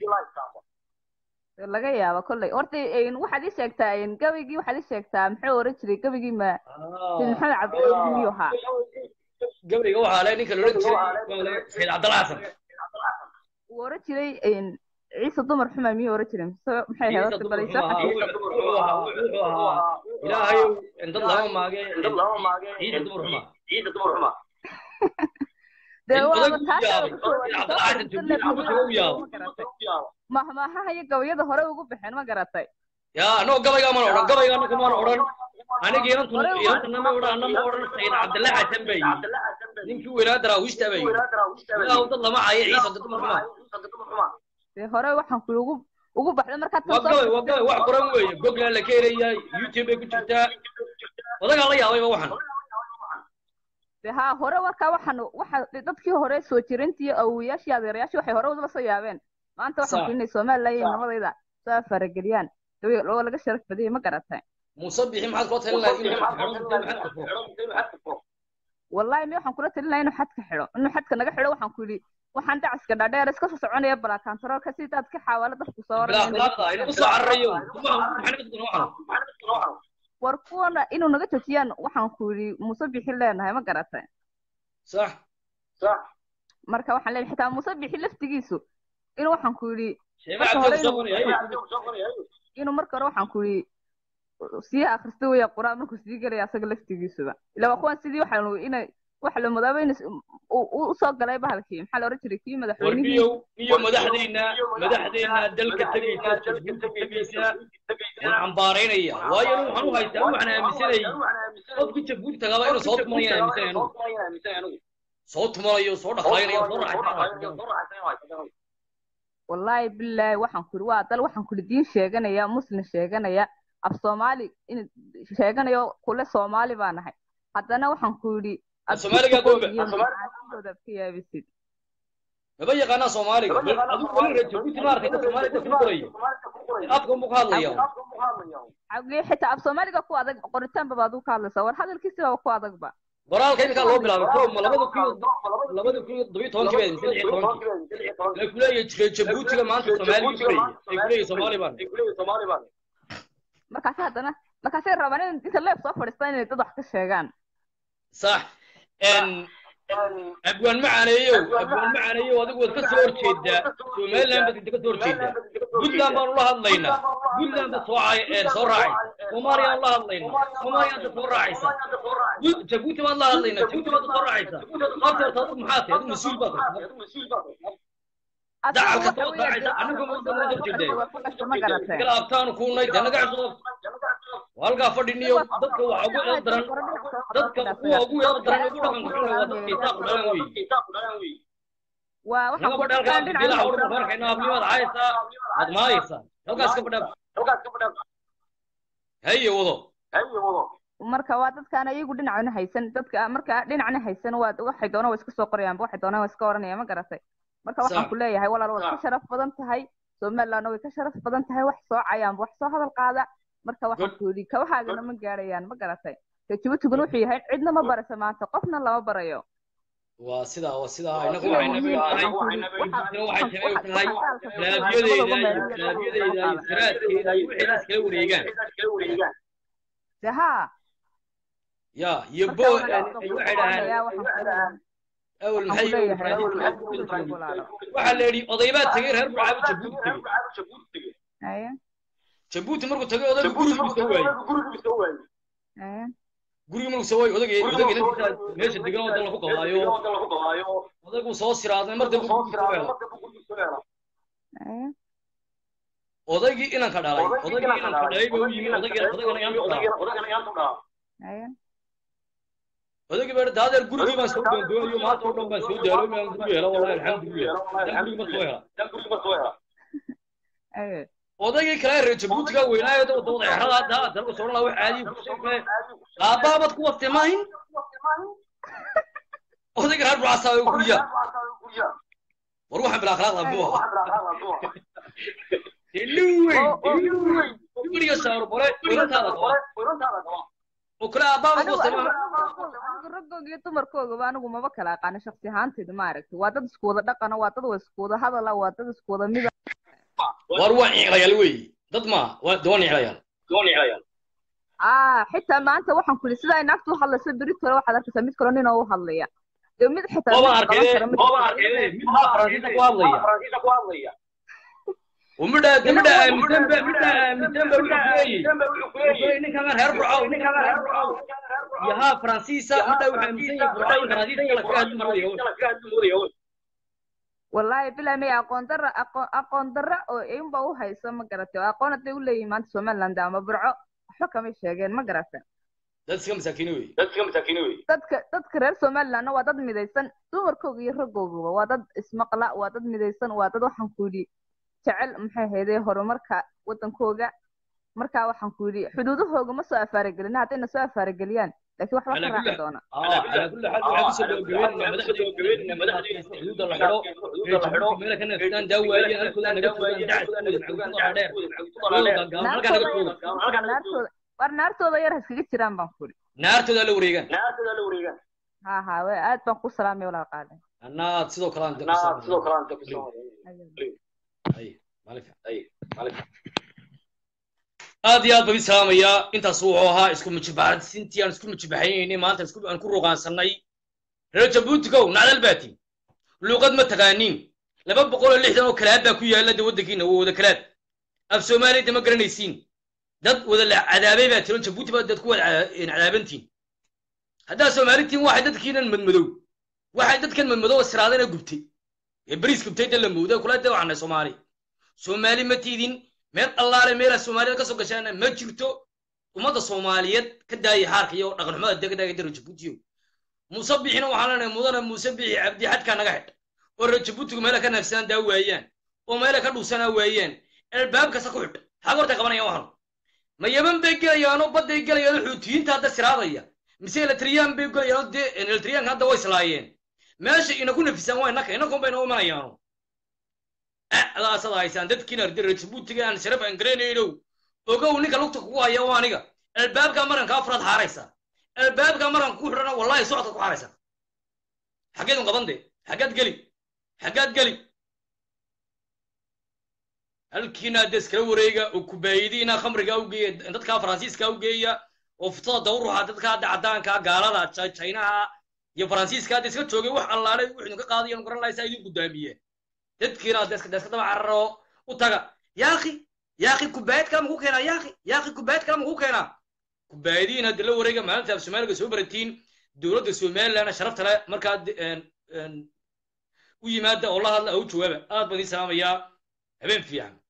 Dee laga yaaba kolley horta een, waxaad ii sheegtaa een, gabigii waxaad ii sheegtaa muxuu oran jiray gabigii ma sayid maxamed cabdilaahi miyuu ahaa gabriga waxaa le ninka loodhan jiray sayid cabdalla xasan uu oran jiray een, ciise dumar xuma miyuu oran jiray mise maxay ahayd horta bal isoo xasuusta wuxuu ahaa wuxuu ahaa ilaahayow dad lama maage ciise dumar xuma dee in waaba odag u taas yaabay kusoo in soo cabdalla xasan fadhiisan jabuuti leh u yaabay ma garatay mahmaahaha iyo gabayada hore ugu baxeen ma garatay ya anoo gabaygaa mana odhan gabaygaa ninka mana odhan aniga inantu inantana ma odhan anna ma odhan sayid cabdalla xasan bay ninkii weynaa daraawiishta bay ilaahu dad lama cayo ciise dad dumar xuma dee hore waxaan ku ugu ugu baxday markaad waa tan soo gabay waa gabay wax qoran weeye google la keenayaa youtube bay ku jirtaa odagaa la yaabayba waxan dee haa hore markaa waxaan waxa dadkii hore soo jirintii awowayaashii adeerayaashii waxay hore udaba soo yaabeen maanta waxaan Sax. ku inay somaliland iyo namadayda soo farageliyaan dee oo laga sharaf badiyay ma garatay muuse bixi maxaad kula talin lahayd inuu xadka xidho maxaad kufo wallahi mi waxaan kula talin lahaa inuu xadka xidho inuu xadka naga xidho waxaan ku yidhi waxaan dacaska dhaadheer iska soo soconaya balaakantaroolka si dadka xawaalo dadku soo bilaa oranaya akhlaaqda inagu soo cararayo maxaa naga dukan waxan war kuwana inuu naga joojiyaan waxaan ku yidhi muuse bixi leenahay ma garatay sax marka waxaan leeyahay xitaa muuse bixi laftigiisu inuu waxaan ku yidhi sheema Marka hore cabdi inuu- soo qoraya inuu marka hore waxaan ku yidhi sii akhrista weya qur-aan markuu sii gelaya asaga laftigiisuba ila waa kuwan sidii waxaan inay wax la mudaaba in usoo galay bahalkii maxaa la oran jiray kii madaxweynihii warbiyow iyo madaxdeyna madaxdeyna dalka tegaysa jabuuti tegaysa waan cambaaraynaya waayo anigu waxaan u haystaa waxaan aaminsanayay qofkii jabuuti tagaaba inuu soo tumanaya aaminsanay anigu soo tumanayo soo dhaqaaynayo soo raaxaysan wallaahi bilaahi waxaan ku yidhi waa dal waxaan ku yidhi diin sheeganaya muslim sheeganaya af soomaali in sheeganayo kule soomaali baa nahay haddana waxaan ku yidhi Af Soomaaliga goombe. macaasinkooda ad ka yaabisid maba yaqaanaa soomaaliga bal adigu weli reer jabuuti ma arkaysa soomaaliga ku qorayo afka unbuu ka hadlaya xagee xitaa af soomaaliga ku adag qoritaanba baad u ka hadlaysaa war hadalkiisibaba ku adagba qoraalka iminkaa loo bilaabay ko ma labada kun iyo labada kun iyo todobiyo tobankii bay mise lix iyo tobankii la kuleeyahay reer jabuutiga maanta soomaali buu kurayay ay kuleeyahay soomaali baan markaasi haddana markaasay rabaan in inta leef soo fadhiistaan inay dad wax ka sheegaan sax n abwaan macaaneeyow abwaan macaaneeyow adigu waad ka soo horjeedaa somaliland baad ka soo horjeedaa puntland baanu la hadlaynaa puntland baad soo caay ee soo raacaysa soomaaliyaan la hadlaynaa soomaaliyaanta soo raacaysa Bu- jabuuti baad la hadlaynaa jabuuti baad soo raacaysa sababta horta adigu maxaa tahay adigu mas-uul baad tahay dacal kasta waad raacaysa anagu ma soo horjeedaa ma garatay kala abtaanu kuunay dee naga cusub halkaa fadhiniyo dadka waxa ugu eed daran dadka kuwa ugu eed daran ugu dhaqanka xun waa dadka isaaq dhalan weeye waa waxaan naga ku badhalkaa dhinaca bilaha ugu farkayna ablimaad haysaa aad maayaysaa halkaas ka badhaab haye wado marka waa dadkaan ayagu dhinacna haysan dadka marka dhinacna haysan waa waxay doonaan waa iska soo qorayaanba waxay doonaan waa iska oranayaan ma garatay marka waxaan Sax. ku leeyahay walaal waad ka Sax. sharaf badan tahay somalilandna way ka sharaf badan tahay wax soo cayaanba wax soo hadal qaada marka waxaan Good. ku yidhi kabahaagana ma gaarayaan ma garatay jabuutiguna wuxuu yahay cidna ma barayso maanta qofna lama barayo waa sidaa waa sidaa inagu waxay nabi tahay waxay tahay tahay laabiyadeyda laabiyadeyda siraadkeeda iyo wixii la iskala wareegaan de haa ya iyo marka bo walaal waxay dhahaan awal maxay leeyahay waxaa la yidhi oday baa tegey reer burcaabu jabuuti tegey Haya, jabuuti markuu tegey odaygu gurigii soo waayey haya. gurigii markuu soo waayey odayga odayga inantiisa meesha degan oo dan lagu qabaayo odaygu soo siraaday mar dambe gurigii soo hela Haya. odaygii inanka dhalay odaygii inanka dhalay baa u yimi odaygii odaygana yaan ku dhalay Haya. odaygii baa daadeer gurigii baan soo doondoonayo maanta oo dhan baan soo daalo maan guri hela wallahi alxamdulilah dan gurigii ma soo hela Haya. odaygii kale reer jabuutiga weynaayo dawada dawada exrada hadda dalka soo dhan wax caadi ku sheegay qaababad ku wastay maahin odayga reer burcasa oo guriya war waxaan bila akhlaaqda buu ahaa illuwey guriga saaro bore weynantaada qaba oo kale aabaabad ku anigu wastay anigu maahin anigu raggooga iyo dumarkoogaba anigu maba kala aqaano shaksi ahaanteyda ma aragti waa dad isku wada dhaqana waa dad isku wada hadala waa dad isku wada mida war waa niclayaal weeye dad ma waa doon niclayaal ah xitaa maanta waxaan ku yidhi sida ay naagtu u hadlayso beri kale waxaad arkaysaa mid kale nin oo u hadlaya dee mid xitaa Baba mid arkay, qaban kara ma baba jirto. arkay, mid baa Faransiiska ku hadlaya. ومدى تمدى آمنتن بقى مدى آمنتن بقى وحكوية وحكوية نكما هير برعو نكما هير برعو يها فرانسيسا مدى وحامسين يفرعو فرانسيسا كلا كهد مولي wallaahi bilaa may aqoon darra aqoon aqoon darra oo inba u hayso ma garatay oo aqoon hadday u leeyihin maanta somaliland ama burco waxba kamay sheegeen ma garata dad iska masaakiin wey dadka dadka reer somalilandna waa dad midaysan dumarkooga iyo raggooguba waa dad ismaqla waa dad midaysan waa dad waxaan ku yidhi jecel maxay haydee horumarka wadankooga markaa waxaan ku yidhi xuduudahooga ma soo afaaragelina haddayna soo afaarageliyaan laakiin waxba على ka raaci كل doona اه على كل حال waxay kusoo gabagabeynayna madaxdii madaxdii xuduuda la xidho ee jabuuti meela kana fitaan daawaayeen halkooda naga fogaan dacskooda maxuuda dheer halkaa naga naartooda fogaan naartooda war naartooda yar ha iskaga jiraan baan ku yidhi naartooda la wareegaan ha ha we aad baan ku salaamay walaal qaade annaad sidoo kale aan sidoo kale ay maalif aad iyo aad baan idin salaamayaa intaas wuxuu ahaa isku mujibaxsintii aan isku mujibaxaynaynay maanta isku aan ku ruqaansanay reer jabuutigow nacdal baati luuqad ma taqaaniin laba boqol oo lixdan oo kalaad baa ku yaalla de waddankiina waa wada kalaad af soomaaliyada ma garanaysiin dad wada la cadaabay baa tiro jabuuti baa dad ku wada ca- cadaabantiin haddaa soomaalitiin waxay dadkiinan madmadow waxay dadkan madmadow siraadana gubtay ee bariis gubtay de la mooday kula de waxanay soomaali soomaali ma tiidin meel allaale meelaa soomaalida ka soo gashaana ma jirto ummadda soomaaliyeed ka daaya xaarka iyo dhaqanxumada dega daga dara jabuutiyo muuse bixina waxaan leenahay mudana muuse bixi cabdi xadkaa naga xidh oo reer jabuutigu meela ka naafsanaan daa waayaan oo meela ka dhuusanaa waayaan albaab kasta ku xidh xag horta qabanayaan waxan ma yaman bay gelayaanoo badday gelayaanoo xuutiyiinta hadda siraadaya mise eletriyaan bay gelayaanoo dee eletriyaanka hadda way islaayeen meesha ina ku nafisaan waa inaka inakuun bayna u imanayaano adaasada haysaan dadkiina reer jabuutiga aan sharaf aan garanaynow ogow ninka lugta kugu haya waa aniga albaabka maranka afraad xaaraysa albaabka maranka ku xidhana wallahi socodka ku xaaraysa xaggeed un qaban de xaggaad geli xaggaad geli halkiina hadda iskala wareega oo kubaayidiina khamriga u geeya dadka faransiiska u geeya oo futada dawruxa dadka hadda caddaanka gaalada Ja- chinaha iyo faransiiska hadda iska joogay wax allaale wixii idinka qaadayan garan lahaysaa idin gudaamiyeen dadkiina hadda iska iska daba cararo u taga yaaqi yaaqi kubaayad kale maku keenaa yaaqi yaaqi kubaayad kale maku keenaa kubaayadiin hadda la wareega maalinta af soomaaliga soo baratiin dowladda somalilandna sharafta le markaa de- een- een u yimaada oo la hadla oo u jawaaba aad baan idiin salaamayaa habeen fiican